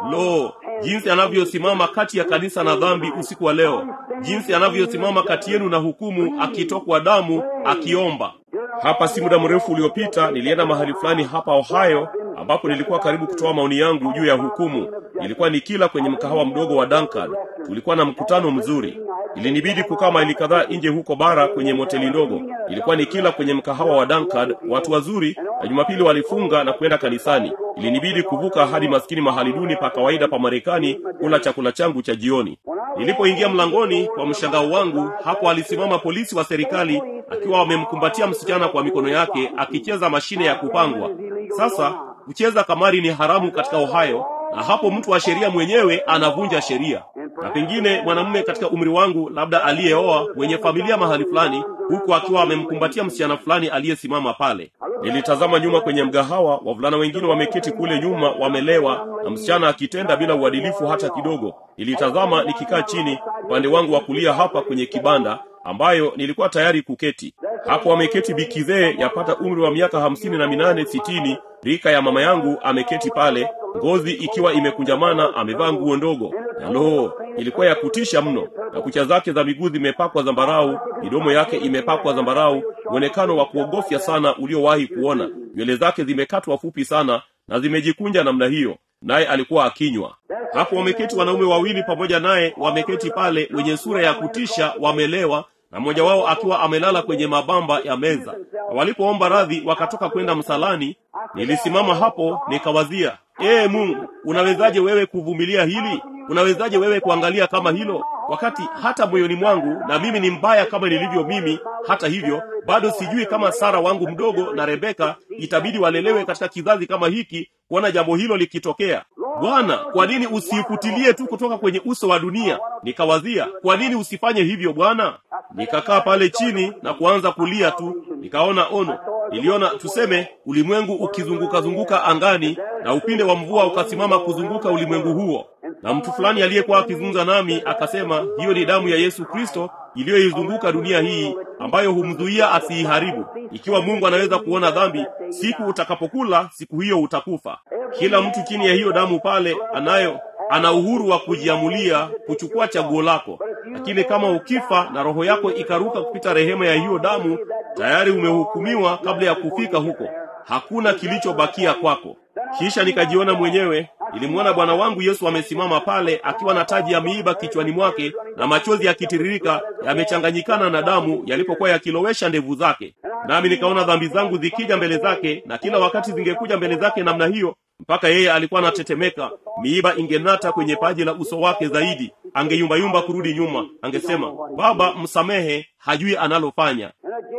lo jinsi anavyosimama kati ya kanisa na dhambi usiku wa leo jinsi anavyosimama kati yenu na hukumu akitokwa damu akiomba hapa si muda mrefu uliopita nilienda mahali fulani hapa ohio ambapo nilikuwa karibu kutoa maoni yangu juu ya hukumu nilikuwa nikila kwenye mkahawa mdogo wa dankard tulikuwa na mkutano mzuri ilinibidi kukaa maili kadhaa nje huko bara kwenye moteli ndogo ilikuwa nikila kwenye mkahawa wa dankard watu wazuri na jumapili walifunga na kwenda kanisani ilinibidi kuvuka hadi maskini mahali duni pa kawaida pa marekani kula chakula changu cha jioni nilipoingia mlangoni kwa mshangao wangu hapo alisimama polisi wa serikali akiwa wamemkumbatia msichana kwa mikono yake akicheza mashine ya kupangwa sasa kucheza kamari ni haramu katika ohio na hapo mtu wa sheria mwenyewe anavunja sheria na pengine mwanamume katika umri wangu labda aliyeoa mwenye familia mahali fulani huku akiwa amemkumbatia msichana fulani aliyesimama pale nilitazama nyuma kwenye mgahawa wavulana wengine wameketi kule nyuma wamelewa na msichana akitenda bila uadilifu hata kidogo nilitazama nikikaa chini upande wangu wa kulia hapa kwenye kibanda ambayo nilikuwa tayari kuketi hapo ameketi bikizee yapata umri wa miaka hamsini na minane sitini rika ya mama yangu ameketi pale ngozi ikiwa imekunjamana amevaa nguo ndogo na loo ilikuwa ya kutisha mno na kucha zake za miguu zimepakwa zambarau midomo yake imepakwa zambarau mwonekano wa kuogofya sana uliowahi kuona nywele zake zimekatwa fupi sana na zimejikunja namna hiyo naye alikuwa akinywa hapo wameketi wanaume wawili pamoja naye wameketi pale wenye sura ya kutisha wamelewa na mmoja wao akiwa amelala kwenye mabamba ya meza. Na walipoomba radhi wakatoka kwenda msalani, nilisimama hapo nikawazia, ee Mungu, unawezaje wewe kuvumilia hili? Unawezaje wewe kuangalia kama hilo, wakati hata moyoni mwangu, na mimi ni mbaya kama nilivyo mimi, hata hivyo bado sijui kama Sara wangu mdogo na Rebeka itabidi walelewe katika kizazi kama hiki kuona jambo hilo likitokea. Bwana, kwa nini usiifutilie tu kutoka kwenye uso wa dunia? Nikawazia, kwa nini usifanye hivyo Bwana? Nikakaa pale chini na kuanza kulia tu, nikaona ono. Niliona tuseme ulimwengu ukizunguka zunguka angani na upinde wa mvua ukasimama kuzunguka ulimwengu huo, na mtu fulani aliyekuwa akizungumza nami akasema, hiyo ni damu ya Yesu Kristo iliyoizunguka dunia hii ambayo humzuia asiiharibu. Ikiwa Mungu anaweza kuona dhambi, siku utakapokula, siku hiyo utakufa. Kila mtu chini ya hiyo damu pale anayo ana uhuru wa kujiamulia kuchukua chaguo lako, lakini kama ukifa na roho yako ikaruka kupita rehema ya hiyo damu, tayari umehukumiwa kabla ya kufika huko. Hakuna kilichobakia kwako. Kisha nikajiona mwenyewe, nilimwona Bwana wangu Yesu amesimama pale akiwa na taji ya miiba kichwani mwake na machozi yakitiririka yamechanganyikana na damu yalipokuwa yakilowesha ndevu zake. Nami nikaona dhambi zangu zikija mbele zake, na kila wakati zingekuja mbele zake namna hiyo, mpaka yeye alikuwa anatetemeka, miiba ingenata kwenye paji la uso wake zaidi, angeyumbayumba kurudi nyuma, angesema, Baba msamehe, hajui analofanya.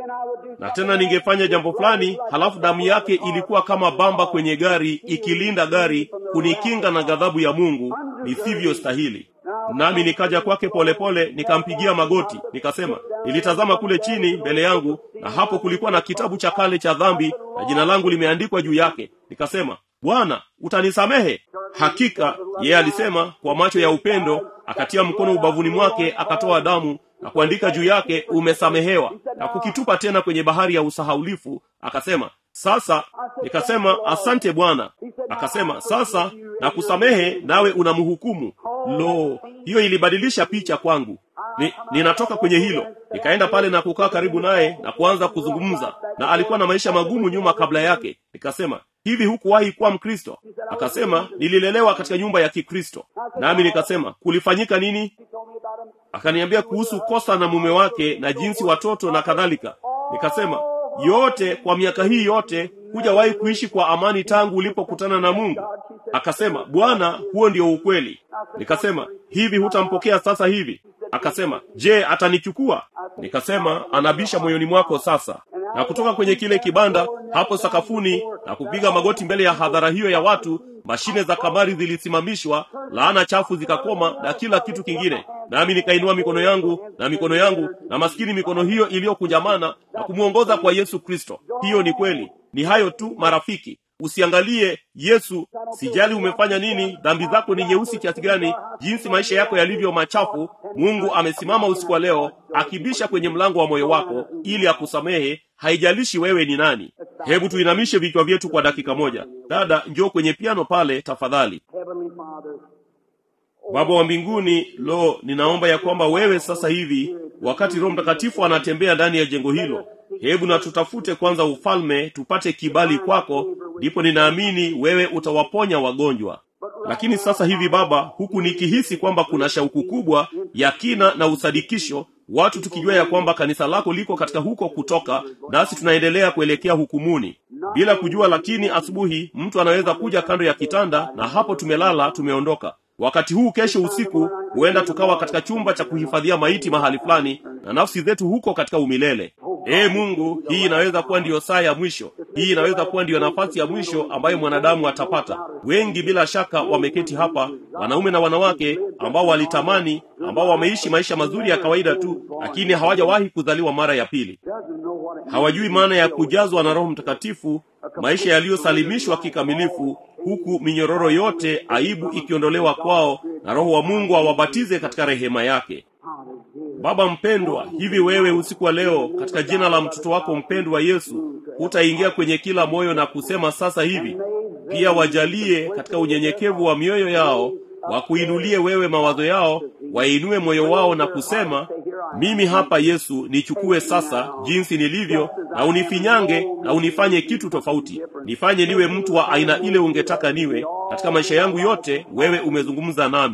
Na tena ningefanya jambo fulani, halafu damu yake ilikuwa kama bamba kwenye gari, ikilinda gari, kunikinga na ghadhabu ya Mungu nisivyostahili. Nami nikaja kwake polepole, nikampigia magoti, nikasema, nilitazama kule chini mbele yangu, na hapo kulikuwa na kitabu cha kale cha dhambi, na jina langu limeandikwa juu yake. Nikasema, Bwana, utanisamehe? Hakika yeye alisema kwa macho ya upendo, akatia mkono ubavuni mwake, akatoa damu na kuandika juu yake, umesamehewa, na kukitupa tena kwenye bahari ya usahaulifu. Akasema, sasa. Nikasema, asante Bwana. Akasema, sasa na kusamehe, nawe unamhukumu. Lo, hiyo ilibadilisha picha kwangu. Ni, ninatoka kwenye hilo nikaenda pale na kukaa karibu naye na kuanza kuzungumza, na alikuwa na maisha magumu nyuma kabla yake. Nikasema, hivi hukuwahi kuwa Mkristo? Akasema, nililelewa katika nyumba ya Kikristo. Nami nikasema, kulifanyika nini? Akaniambia kuhusu kosa na mume wake na jinsi watoto na kadhalika. Nikasema, yote kwa miaka hii yote hujawahi kuishi kwa amani tangu ulipokutana na Mungu? Akasema, Bwana, huo ndio ukweli. Nikasema, hivi hutampokea sasa hivi? Akasema, je, atanichukua? Nikasema, anabisha moyoni mwako sasa. Na kutoka kwenye kile kibanda hapo sakafuni na kupiga magoti mbele ya hadhara hiyo ya watu, mashine za kamari zilisimamishwa, laana chafu zikakoma na kila kitu kingine. Nami nikainua mikono yangu na mikono yangu na maskini mikono hiyo iliyokunjamana na kumwongoza kwa Yesu Kristo. Hiyo ni kweli. Ni hayo tu marafiki. Usiangalie Yesu, sijali umefanya nini, dhambi zako ni nyeusi kiasi gani, jinsi maisha yako yalivyo machafu. Mungu amesimama usiku wa leo akibisha kwenye mlango wa moyo wako ili akusamehe, haijalishi wewe ni nani. Hebu tuinamishe vichwa vyetu kwa dakika moja. Dada, njoo kwenye piano pale tafadhali. Baba wa mbinguni, lo, ninaomba ya kwamba wewe sasa hivi, wakati Roho Mtakatifu anatembea ndani ya jengo hilo, hebu na tutafute kwanza ufalme, tupate kibali kwako, ndipo ninaamini wewe utawaponya wagonjwa. Lakini sasa hivi Baba, huku nikihisi kwamba kuna shauku kubwa ya kina na usadikisho, watu tukijua ya kwamba kanisa lako liko katika huko kutoka, nasi tunaendelea kuelekea hukumuni bila kujua. Lakini asubuhi mtu anaweza kuja kando ya kitanda, na hapo tumelala, tumeondoka wakati huu kesho usiku huenda tukawa katika chumba cha kuhifadhia maiti mahali fulani na nafsi zetu huko katika umilele ee mungu hii inaweza kuwa ndiyo saa ya mwisho hii inaweza kuwa ndiyo nafasi ya mwisho ambayo mwanadamu atapata wengi bila shaka wameketi hapa wanaume na wanawake ambao walitamani ambao wameishi maisha mazuri ya kawaida tu lakini hawajawahi kuzaliwa mara ya pili hawajui maana ya kujazwa na roho mtakatifu maisha yaliyosalimishwa kikamilifu huku minyororo yote aibu ikiondolewa kwao na roho wa mungu awabatize katika rehema yake baba mpendwa hivi wewe usiku wa leo katika jina la mtoto wako mpendwa yesu hutaingia kwenye kila moyo na kusema sasa hivi pia wajalie katika unyenyekevu wa mioyo yao wakuinulie wewe mawazo yao wainue moyo wao na kusema mimi hapa yesu nichukue sasa jinsi nilivyo na unifinyange na unifanye kitu tofauti nifanye niwe mtu wa aina ile ungetaka niwe katika maisha yangu yote wewe umezungumza nami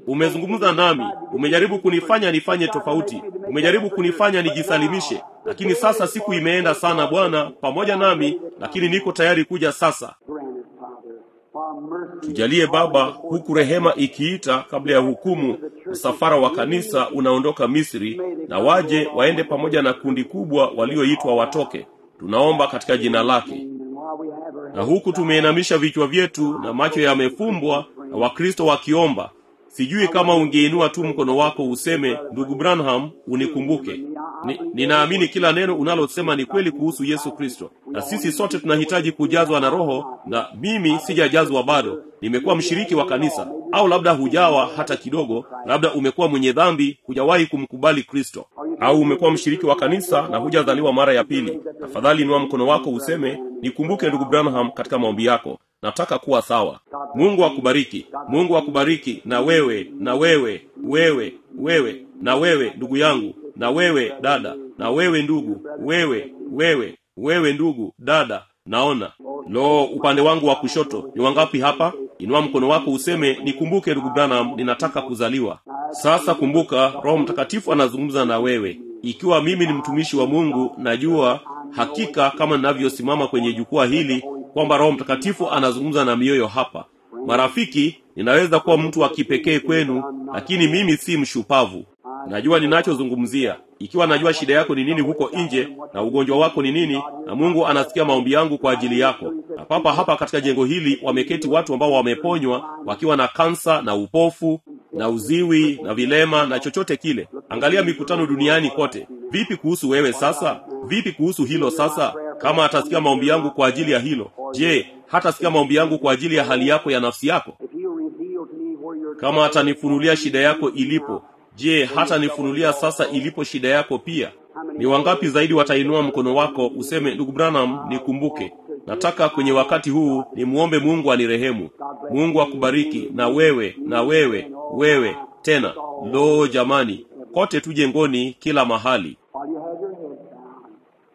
umezungumza nami umejaribu kunifanya nifanye tofauti umejaribu kunifanya nijisalimishe lakini sasa siku imeenda sana bwana pamoja nami lakini niko tayari kuja sasa Grant it, Father, for mercy. tujalie baba huku rehema ikiita kabla ya hukumu msafara wa kanisa unaondoka misri na waje waende pamoja na kundi kubwa walioitwa watoke tunaomba katika jina lake And while we have our na huku tumeinamisha vichwa vyetu na macho yamefumbwa na wakristo wakiomba sijui kama ungeinua tu mkono wako useme ndugu branham unikumbuke ni, ninaamini kila neno unalosema ni kweli kuhusu yesu kristo na sisi sote tunahitaji kujazwa na roho na mimi sijajazwa bado nimekuwa mshiriki wa kanisa au labda hujawa hata kidogo labda umekuwa mwenye dhambi hujawahi kumkubali kristo au umekuwa mshiriki wa kanisa na hujazaliwa mara ya pili tafadhali inua mkono wako useme nikumbuke ndugu branham katika maombi yako nataka kuwa sawa mungu akubariki mungu akubariki na wewe na wewe wewe wewe na wewe ndugu yangu na wewe dada na wewe ndugu wewe wewe wewe ndugu dada naona lo upande wangu wa kushoto ni wangapi hapa inua mkono wako useme nikumbuke ndugu branham ninataka kuzaliwa sasa kumbuka roho mtakatifu anazungumza na wewe ikiwa mimi ni mtumishi wa mungu najua hakika kama ninavyosimama kwenye jukwaa hili kwamba roho mtakatifu anazungumza na mioyo hapa marafiki ninaweza kuwa mtu wa kipekee kwenu lakini mimi si mshupavu najua ninachozungumzia ikiwa najua shida yako ni nini huko nje na ugonjwa wako ni nini na mungu anasikia maombi yangu kwa ajili yako na papa hapa katika jengo hili wameketi watu ambao wameponywa wakiwa na kansa na upofu na uziwi na vilema na chochote kile angalia mikutano duniani kote vipi kuhusu wewe sasa vipi kuhusu hilo sasa kama atasikia maombi yangu kwa ajili ya hilo je hatasikia maombi yangu kwa ajili ya hali yako ya nafsi yako If he'll reveal to me where your kama atanifunulia shida yako ilipo je hata nifunulia sasa ilipo shida yako pia ni wangapi zaidi watainua mkono wako useme ndugu branham nikumbuke nataka kwenye wakati huu nimwombe mungu anirehemu mungu akubariki na wewe na wewe wewe tena lo jamani kote tu jengoni kila mahali while you have your head down.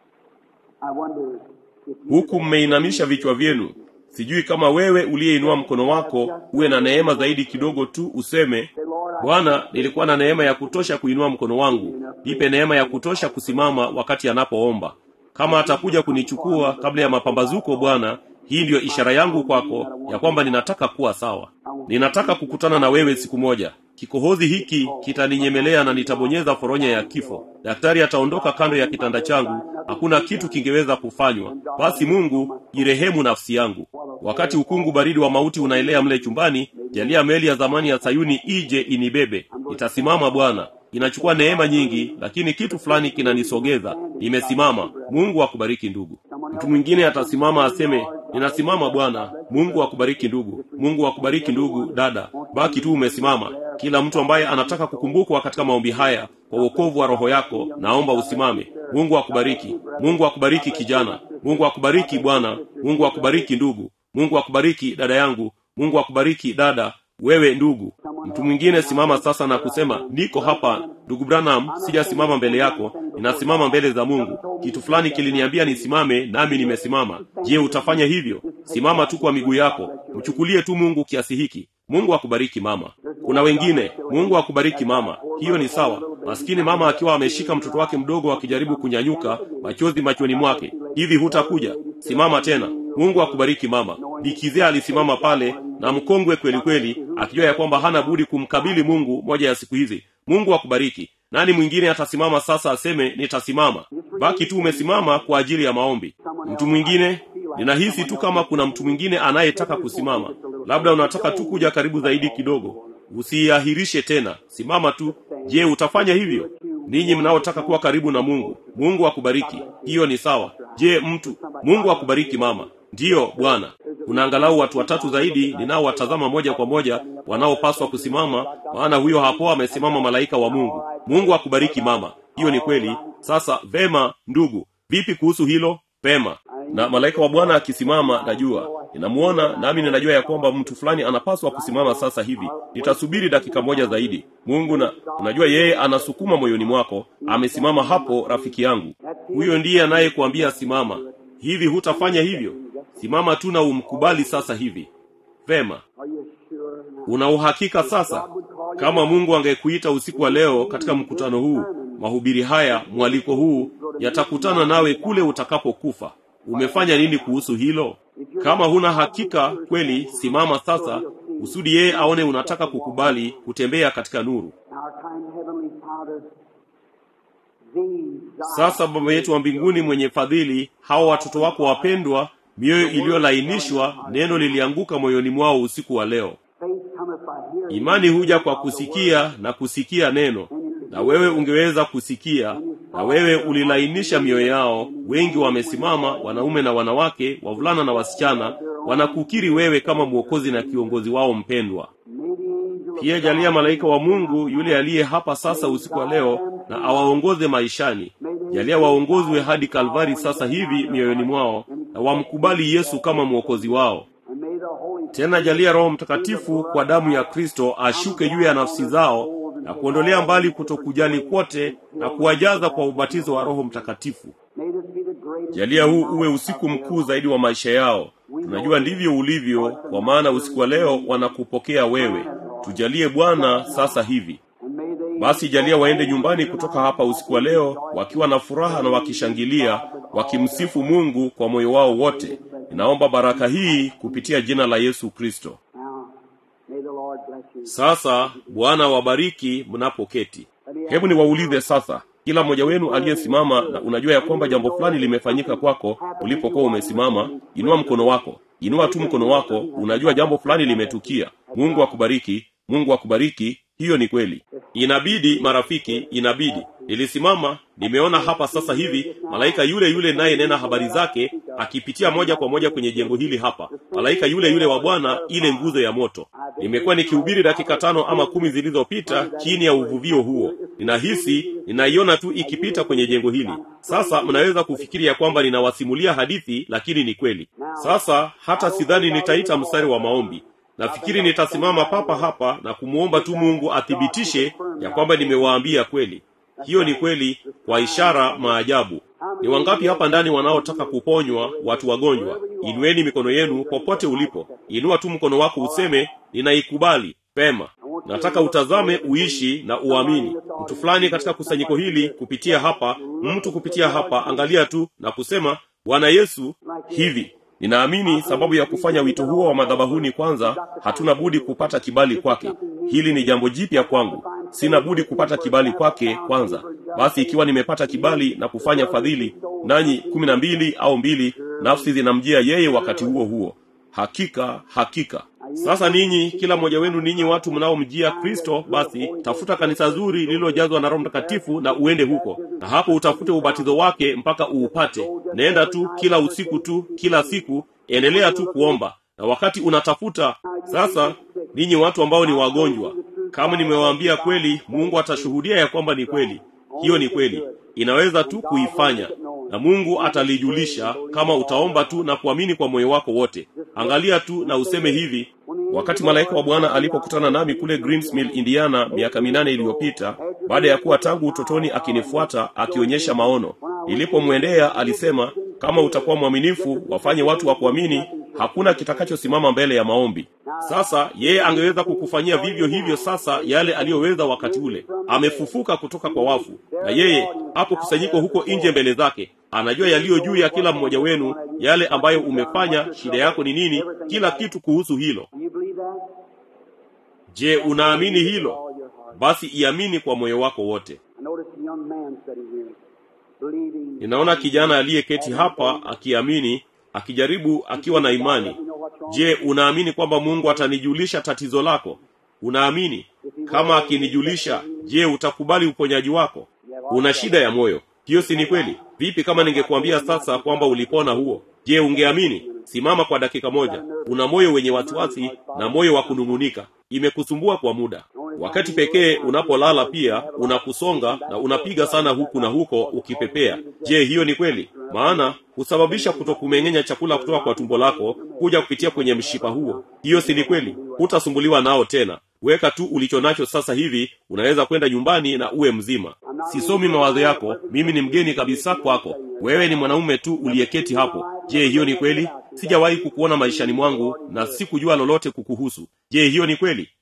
I wonder if you huku mmeinamisha vichwa vyenu sijui kama wewe uliyeinua mkono wako uwe na neema zaidi kidogo tu useme say, Lord, I bwana nilikuwa na neema ya kutosha kuinua mkono wangu nipe neema ya kutosha kusimama wakati anapoomba kama atakuja kunichukua kabla ya mapambazuko bwana hii ndiyo ishara yangu kwako ya kwamba ninataka kuwa sawa ninataka kukutana na wewe siku moja kikohozi hiki kitaninyemelea na nitabonyeza foronya ya kifo daktari ataondoka kando ya kitanda changu hakuna kitu kingeweza kufanywa basi mungu jirehemu nafsi yangu wakati ukungu baridi wa mauti unaelea mle chumbani jalia meli ya zamani ya sayuni ije inibebe nitasimama bwana inachukua neema nyingi lakini kitu fulani kinanisogeza nimesimama mungu akubariki ndugu mtu mwingine atasimama aseme ninasimama bwana mungu akubariki ndugu mungu akubariki ndugu dada baki tu umesimama kila mtu ambaye anataka kukumbukwa katika maombi haya kwa uokovu wa roho yako naomba usimame mungu akubariki mungu akubariki kijana mungu akubariki bwana mungu akubariki ndugu mungu akubariki dada yangu mungu akubariki dada wewe ndugu mtu mwingine simama sasa na kusema niko hapa ndugu branham sijasimama mbele yako ninasimama mbele za mungu kitu fulani kiliniambia nisimame nami nimesimama je utafanya hivyo simama tu kwa miguu yako mchukulie tu mungu kiasi hiki mungu akubariki mama kuna wengine mungu akubariki mama hiyo ni sawa maskini mama akiwa ameshika mtoto wake mdogo akijaribu kunyanyuka machozi machoni mwake hivi hutakuja simama tena mungu akubariki mama bikizea alisimama pale na mkongwe kweli kweli akijua ya kwamba hana budi kumkabili mungu moja ya siku hizi mungu akubariki nani mwingine atasimama sasa aseme nitasimama baki tu umesimama kwa ajili ya maombi mtu mwingine ninahisi tu kama kuna mtu mwingine anayetaka kusimama labda unataka tu kuja karibu zaidi kidogo usiiahirishe tena simama tu je utafanya hivyo ninyi mnaotaka kuwa karibu na mungu mungu akubariki hiyo ni sawa je mtu mungu akubariki mama ndiyo bwana kuna angalau watu watatu zaidi ninaowatazama moja kwa moja wanaopaswa kusimama maana huyo hapo amesimama malaika wa mungu mungu akubariki mama hiyo ni kweli sasa vema ndugu vipi kuhusu hilo pema na malaika wa bwana akisimama najua ninamuona nami ninajua ya kwamba mtu fulani anapaswa kusimama sasa hivi nitasubiri dakika moja zaidi mungu na unajua yeye anasukuma moyoni mwako amesimama hapo rafiki yangu huyo ndiye anayekuambia simama hivi hutafanya hivyo simama tu na umkubali sasa hivi vema Are you sure? una uhakika sasa kama mungu angekuita usiku wa leo katika mkutano huu mahubiri haya mwaliko huu yatakutana nawe kule utakapokufa umefanya nini kuhusu hilo kama huna hakika kweli simama sasa kusudi yeye aone unataka kukubali kutembea katika nuru Our kind Heavenly Father, these thy sasa baba yetu wa mbinguni mwenye fadhili hawa watoto wako wapendwa mioyo iliyolainishwa neno lilianguka moyoni mwao usiku wa leo faith cometh by hearing. imani huja kwa kusikia na kusikia neno na wewe ungeweza kusikia na wewe ulilainisha mioyo yao wengi wamesimama wanaume na wanawake wavulana na wasichana wanakukiri wewe kama mwokozi na kiongozi wao mpendwa May the angel of pia jalia malaika wa mungu yule aliye hapa sasa usiku wa leo na awaongoze maishani jalia waongozwe hadi kalvari sasa hivi mioyoni mwao na wamkubali yesu kama mwokozi wao and may the Holy tena jalia roho mtakatifu kwa damu ya kristo ashuke juu ya nafsi zao na kuondolea mbali kutokujali kwote na kuwajaza kwa ubatizo wa roho mtakatifu may this be the greatest jalia huu uwe usiku mkuu zaidi wa maisha yao tunajua ndivyo ulivyo kwa maana usiku wa leo wanakupokea wewe tujalie bwana sasa hivi and may they basi jalia waende nyumbani kutoka hapa usiku wa leo wakiwa na furaha na wakishangilia wakimsifu mungu kwa moyo wao wote ninaomba baraka hii kupitia jina la yesu kristo now may the Lord bless you. sasa bwana wabariki mnapoketi hebu niwaulize sasa kila mmoja wenu aliyesimama na unajua ya kwamba jambo fulani limefanyika kwako ulipokuwa umesimama inua mkono wako inua tu mkono wako unajua jambo fulani limetukia mungu akubariki mungu akubariki hiyo ni kweli inabidi marafiki inabidi nilisimama nimeona hapa sasa hivi malaika yule yule naye nena habari zake akipitia moja kwa moja kwenye jengo hili hapa malaika yule yule wa bwana ile nguzo ya moto nimekuwa nikihubiri dakika tano ama kumi zilizopita chini ya uvuvio huo ninahisi ninaiona tu ikipita kwenye jengo hili sasa mnaweza kufikiri ya kwamba ninawasimulia hadithi lakini ni kweli sasa hata sidhani nitaita mstari wa maombi nafikiri nitasimama papa hapa na kumwomba tu mungu athibitishe ya kwamba nimewaambia kweli hiyo ni kweli kwa ishara maajabu ni wangapi hapa ndani wanaotaka kuponywa watu wagonjwa inueni mikono yenu popote ulipo inua tu mkono wako useme ninaikubali pema nataka utazame uishi na uamini mtu fulani katika kusanyiko hili kupitia hapa mtu kupitia hapa angalia tu na kusema bwana yesu hivi ninaamini sababu ya kufanya wito huo wa madhabahuni kwanza hatuna budi kupata kibali kwake hili ni jambo jipya kwangu sina budi kupata kibali kwake kwanza basi ikiwa nimepata kibali na kufanya fadhili nanyi kumi na mbili au mbili nafsi zinamjia yeye wakati huo huo hakika hakika sasa ninyi kila mmoja wenu ninyi watu mnaomjia kristo basi tafuta kanisa zuri lililojazwa na roho mtakatifu na uende huko na hapo utafute ubatizo wake mpaka uupate nenda tu kila usiku tu kila siku endelea tu kuomba na wakati unatafuta sasa ninyi watu ambao ni wagonjwa kama nimewaambia kweli mungu atashuhudia ya kwamba ni kweli hiyo ni kweli inaweza tu kuifanya na mungu atalijulisha kama utaomba tu na kuamini kwa moyo wako wote angalia tu na useme hivi wakati malaika wa bwana alipokutana nami kule greensmill indiana miaka minane iliyopita baada ya kuwa tangu utotoni akinifuata akionyesha maono nilipomwendea alisema kama utakuwa mwaminifu wafanye watu wa kuamini hakuna kitakachosimama mbele ya maombi sasa yeye angeweza kukufanyia vivyo hivyo sasa yale aliyoweza wakati ule amefufuka kutoka kwa wafu na yeye hapo kusanyiko huko nje mbele zake anajua yaliyo juu ya kila mmoja wenu yale ambayo umefanya shida yako ni nini kila kitu kuhusu hilo Do you believe that? je unaamini hilo All your heart. basi iamini kwa moyo wako wote I noticed a young man sitting here, believing. ninaona kijana aliyeketi hapa akiamini akijaribu akiwa na imani je unaamini kwamba mungu atanijulisha tatizo lako unaamini kama akinijulisha je utakubali uponyaji wako una shida ya moyo hiyo si ni kweli vipi kama ningekuambia sasa kwamba ulipona huo je ungeamini simama kwa dakika moja una moyo wenye wasiwasi na moyo wa kunung'unika imekusumbua kwa muda wakati pekee unapolala pia unakusonga na unapiga sana huku na huko ukipepea je hiyo ni kweli maana husababisha kutokumeng'enya chakula kutoka kwa tumbo lako kuja kupitia kwenye mshipa huo hiyo si ni kweli hutasumbuliwa nao tena weka tu ulicho nacho sasa hivi unaweza kwenda nyumbani na uwe mzima sisomi mawazo yako mimi ni mgeni kabisa kwako wewe ni mwanaume tu uliyeketi hapo je hiyo ni kweli sijawahi kukuona maishani mwangu na sikujua lolote kukuhusu je hiyo ni kweli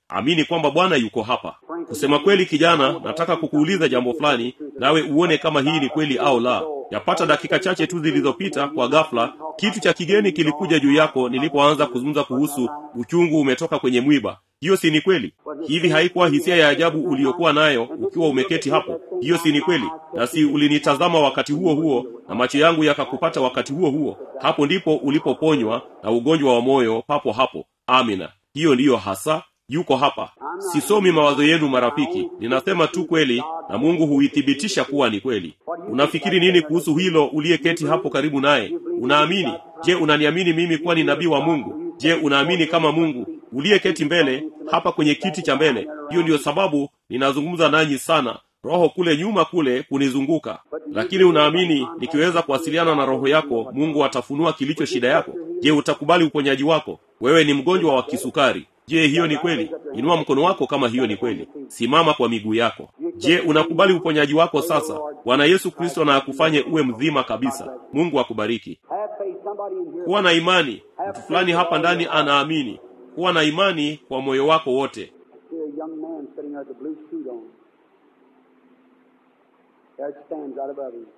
amini kwamba bwana yuko hapa kusema kweli kijana nataka kukuuliza jambo fulani nawe uone kama hii ni kweli au la yapata dakika chache tu zilizopita kwa ghafla kitu cha kigeni kilikuja juu yako nilipoanza kuzungumza kuhusu uchungu umetoka kwenye mwiba hiyo si ni kweli hivi haikuwa hisia ya ajabu uliyokuwa nayo ukiwa umeketi hapo hiyo si ni kweli na si ulinitazama wakati huo huo na macho yangu yakakupata wakati huo huo hapo ndipo ulipoponywa na ugonjwa wa moyo papo hapo amina hiyo ndiyo hasa yuko hapa sisomi mawazo yenu marafiki ninasema tu kweli na mungu huithibitisha kuwa ni kweli unafikiri nini kuhusu hilo uliyeketi hapo karibu naye unaamini je unaniamini mimi kuwa ni nabii wa mungu je unaamini kama mungu uliyeketi mbele hapa kwenye kiti cha mbele hiyo ndiyo sababu ninazungumza nanyi sana roho kule nyuma kule kunizunguka lakini unaamini nikiweza kuwasiliana na roho yako mungu atafunua kilicho shida yako je utakubali uponyaji wako wewe ni mgonjwa wa kisukari je hiyo ni kweli inua mkono wako kama hiyo ni kweli simama kwa miguu yako je unakubali uponyaji wako sasa bwana yesu kristo na akufanye uwe mzima kabisa mungu akubariki Have faith. Somebody in here. kuwa na imani mtu fulani hapa ndani anaamini kuwa na imani kwa moyo wako wote See a young man sitting there with a blue suit on. There it stands right above him.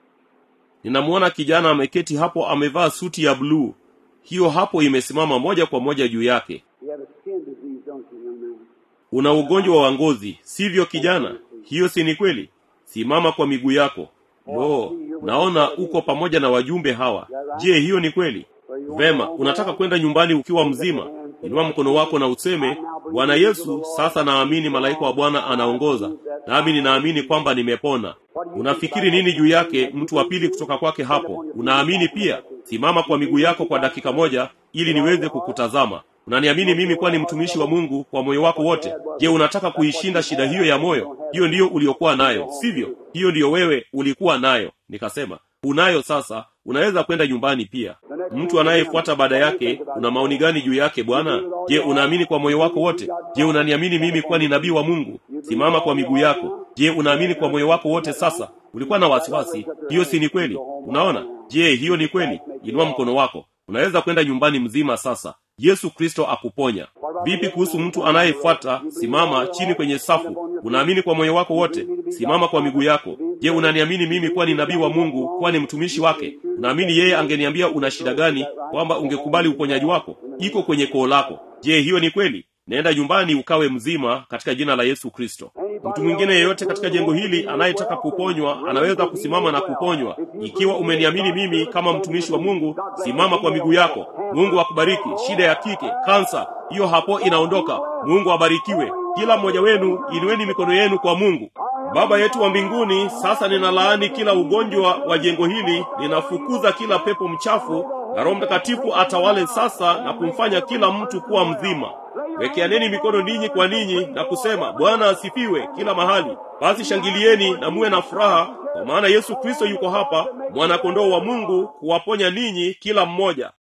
ninamwona kijana ameketi hapo amevaa suti ya bluu hiyo hapo imesimama moja kwa moja juu yake You have a skin disease, don't you, young man? una ugonjwa wa ngozi sivyo kijana hiyo si ni kweli simama kwa miguu yako lo naona uko pamoja na wajumbe hawa je hiyo ni kweli vema unataka kwenda nyumbani ukiwa mzima inua mkono wako na useme bwana yesu sasa naamini malaika wa bwana anaongoza nami ninaamini kwamba nimepona unafikiri nini juu yake mtu wa pili kutoka kwake hapo unaamini pia simama kwa miguu yako kwa dakika moja ili niweze kukutazama unaniamini mimi kuwa ni mtumishi wa mungu kwa moyo wako wote je unataka kuishinda shida hiyo ya moyo hiyo ndiyo uliokuwa nayo sivyo hiyo ndiyo wewe ulikuwa nayo nikasema unayo sasa unaweza kwenda nyumbani pia mtu anayefuata baada yake una maoni gani juu yake bwana je unaamini kwa moyo wako wote je unaniamini mimi kuwa ni nabii wa mungu simama kwa miguu yako je unaamini kwa moyo wako wote sasa ulikuwa na wasiwasi hiyo si ni kweli unaona je hiyo ni kweli inua mkono wako unaweza kwenda nyumbani mzima sasa yesu kristo akuponya vipi kuhusu mtu anayefuata simama chini kwenye safu unaamini kwa moyo wako wote simama kwa miguu yako je unaniamini mimi kuwa ni nabii wa mungu kuwa ni mtumishi wake unaamini yeye angeniambia una shida gani kwamba ungekubali uponyaji wako iko kwenye koo lako je hiyo ni kweli naenda nyumbani ukawe mzima katika jina la yesu kristo mtu mwingine yeyote katika jengo hili anayetaka kuponywa anaweza kusimama na kuponywa ikiwa umeniamini mimi kama mtumishi wa mungu simama kwa miguu yako mungu akubariki shida ya kike kansa hiyo hapo inaondoka mungu abarikiwe kila mmoja wenu inueni mikono yenu kwa mungu baba yetu wa mbinguni sasa ninalaani kila ugonjwa wa jengo hili ninafukuza kila pepo mchafu na roho mtakatifu atawale sasa na kumfanya kila mtu kuwa mzima wekeaneni mikono ninyi kwa ninyi na kusema bwana asifiwe kila mahali basi shangilieni na muwe na furaha kwa maana yesu kristo yuko hapa mwanakondoo wa mungu kuwaponya ninyi kila mmoja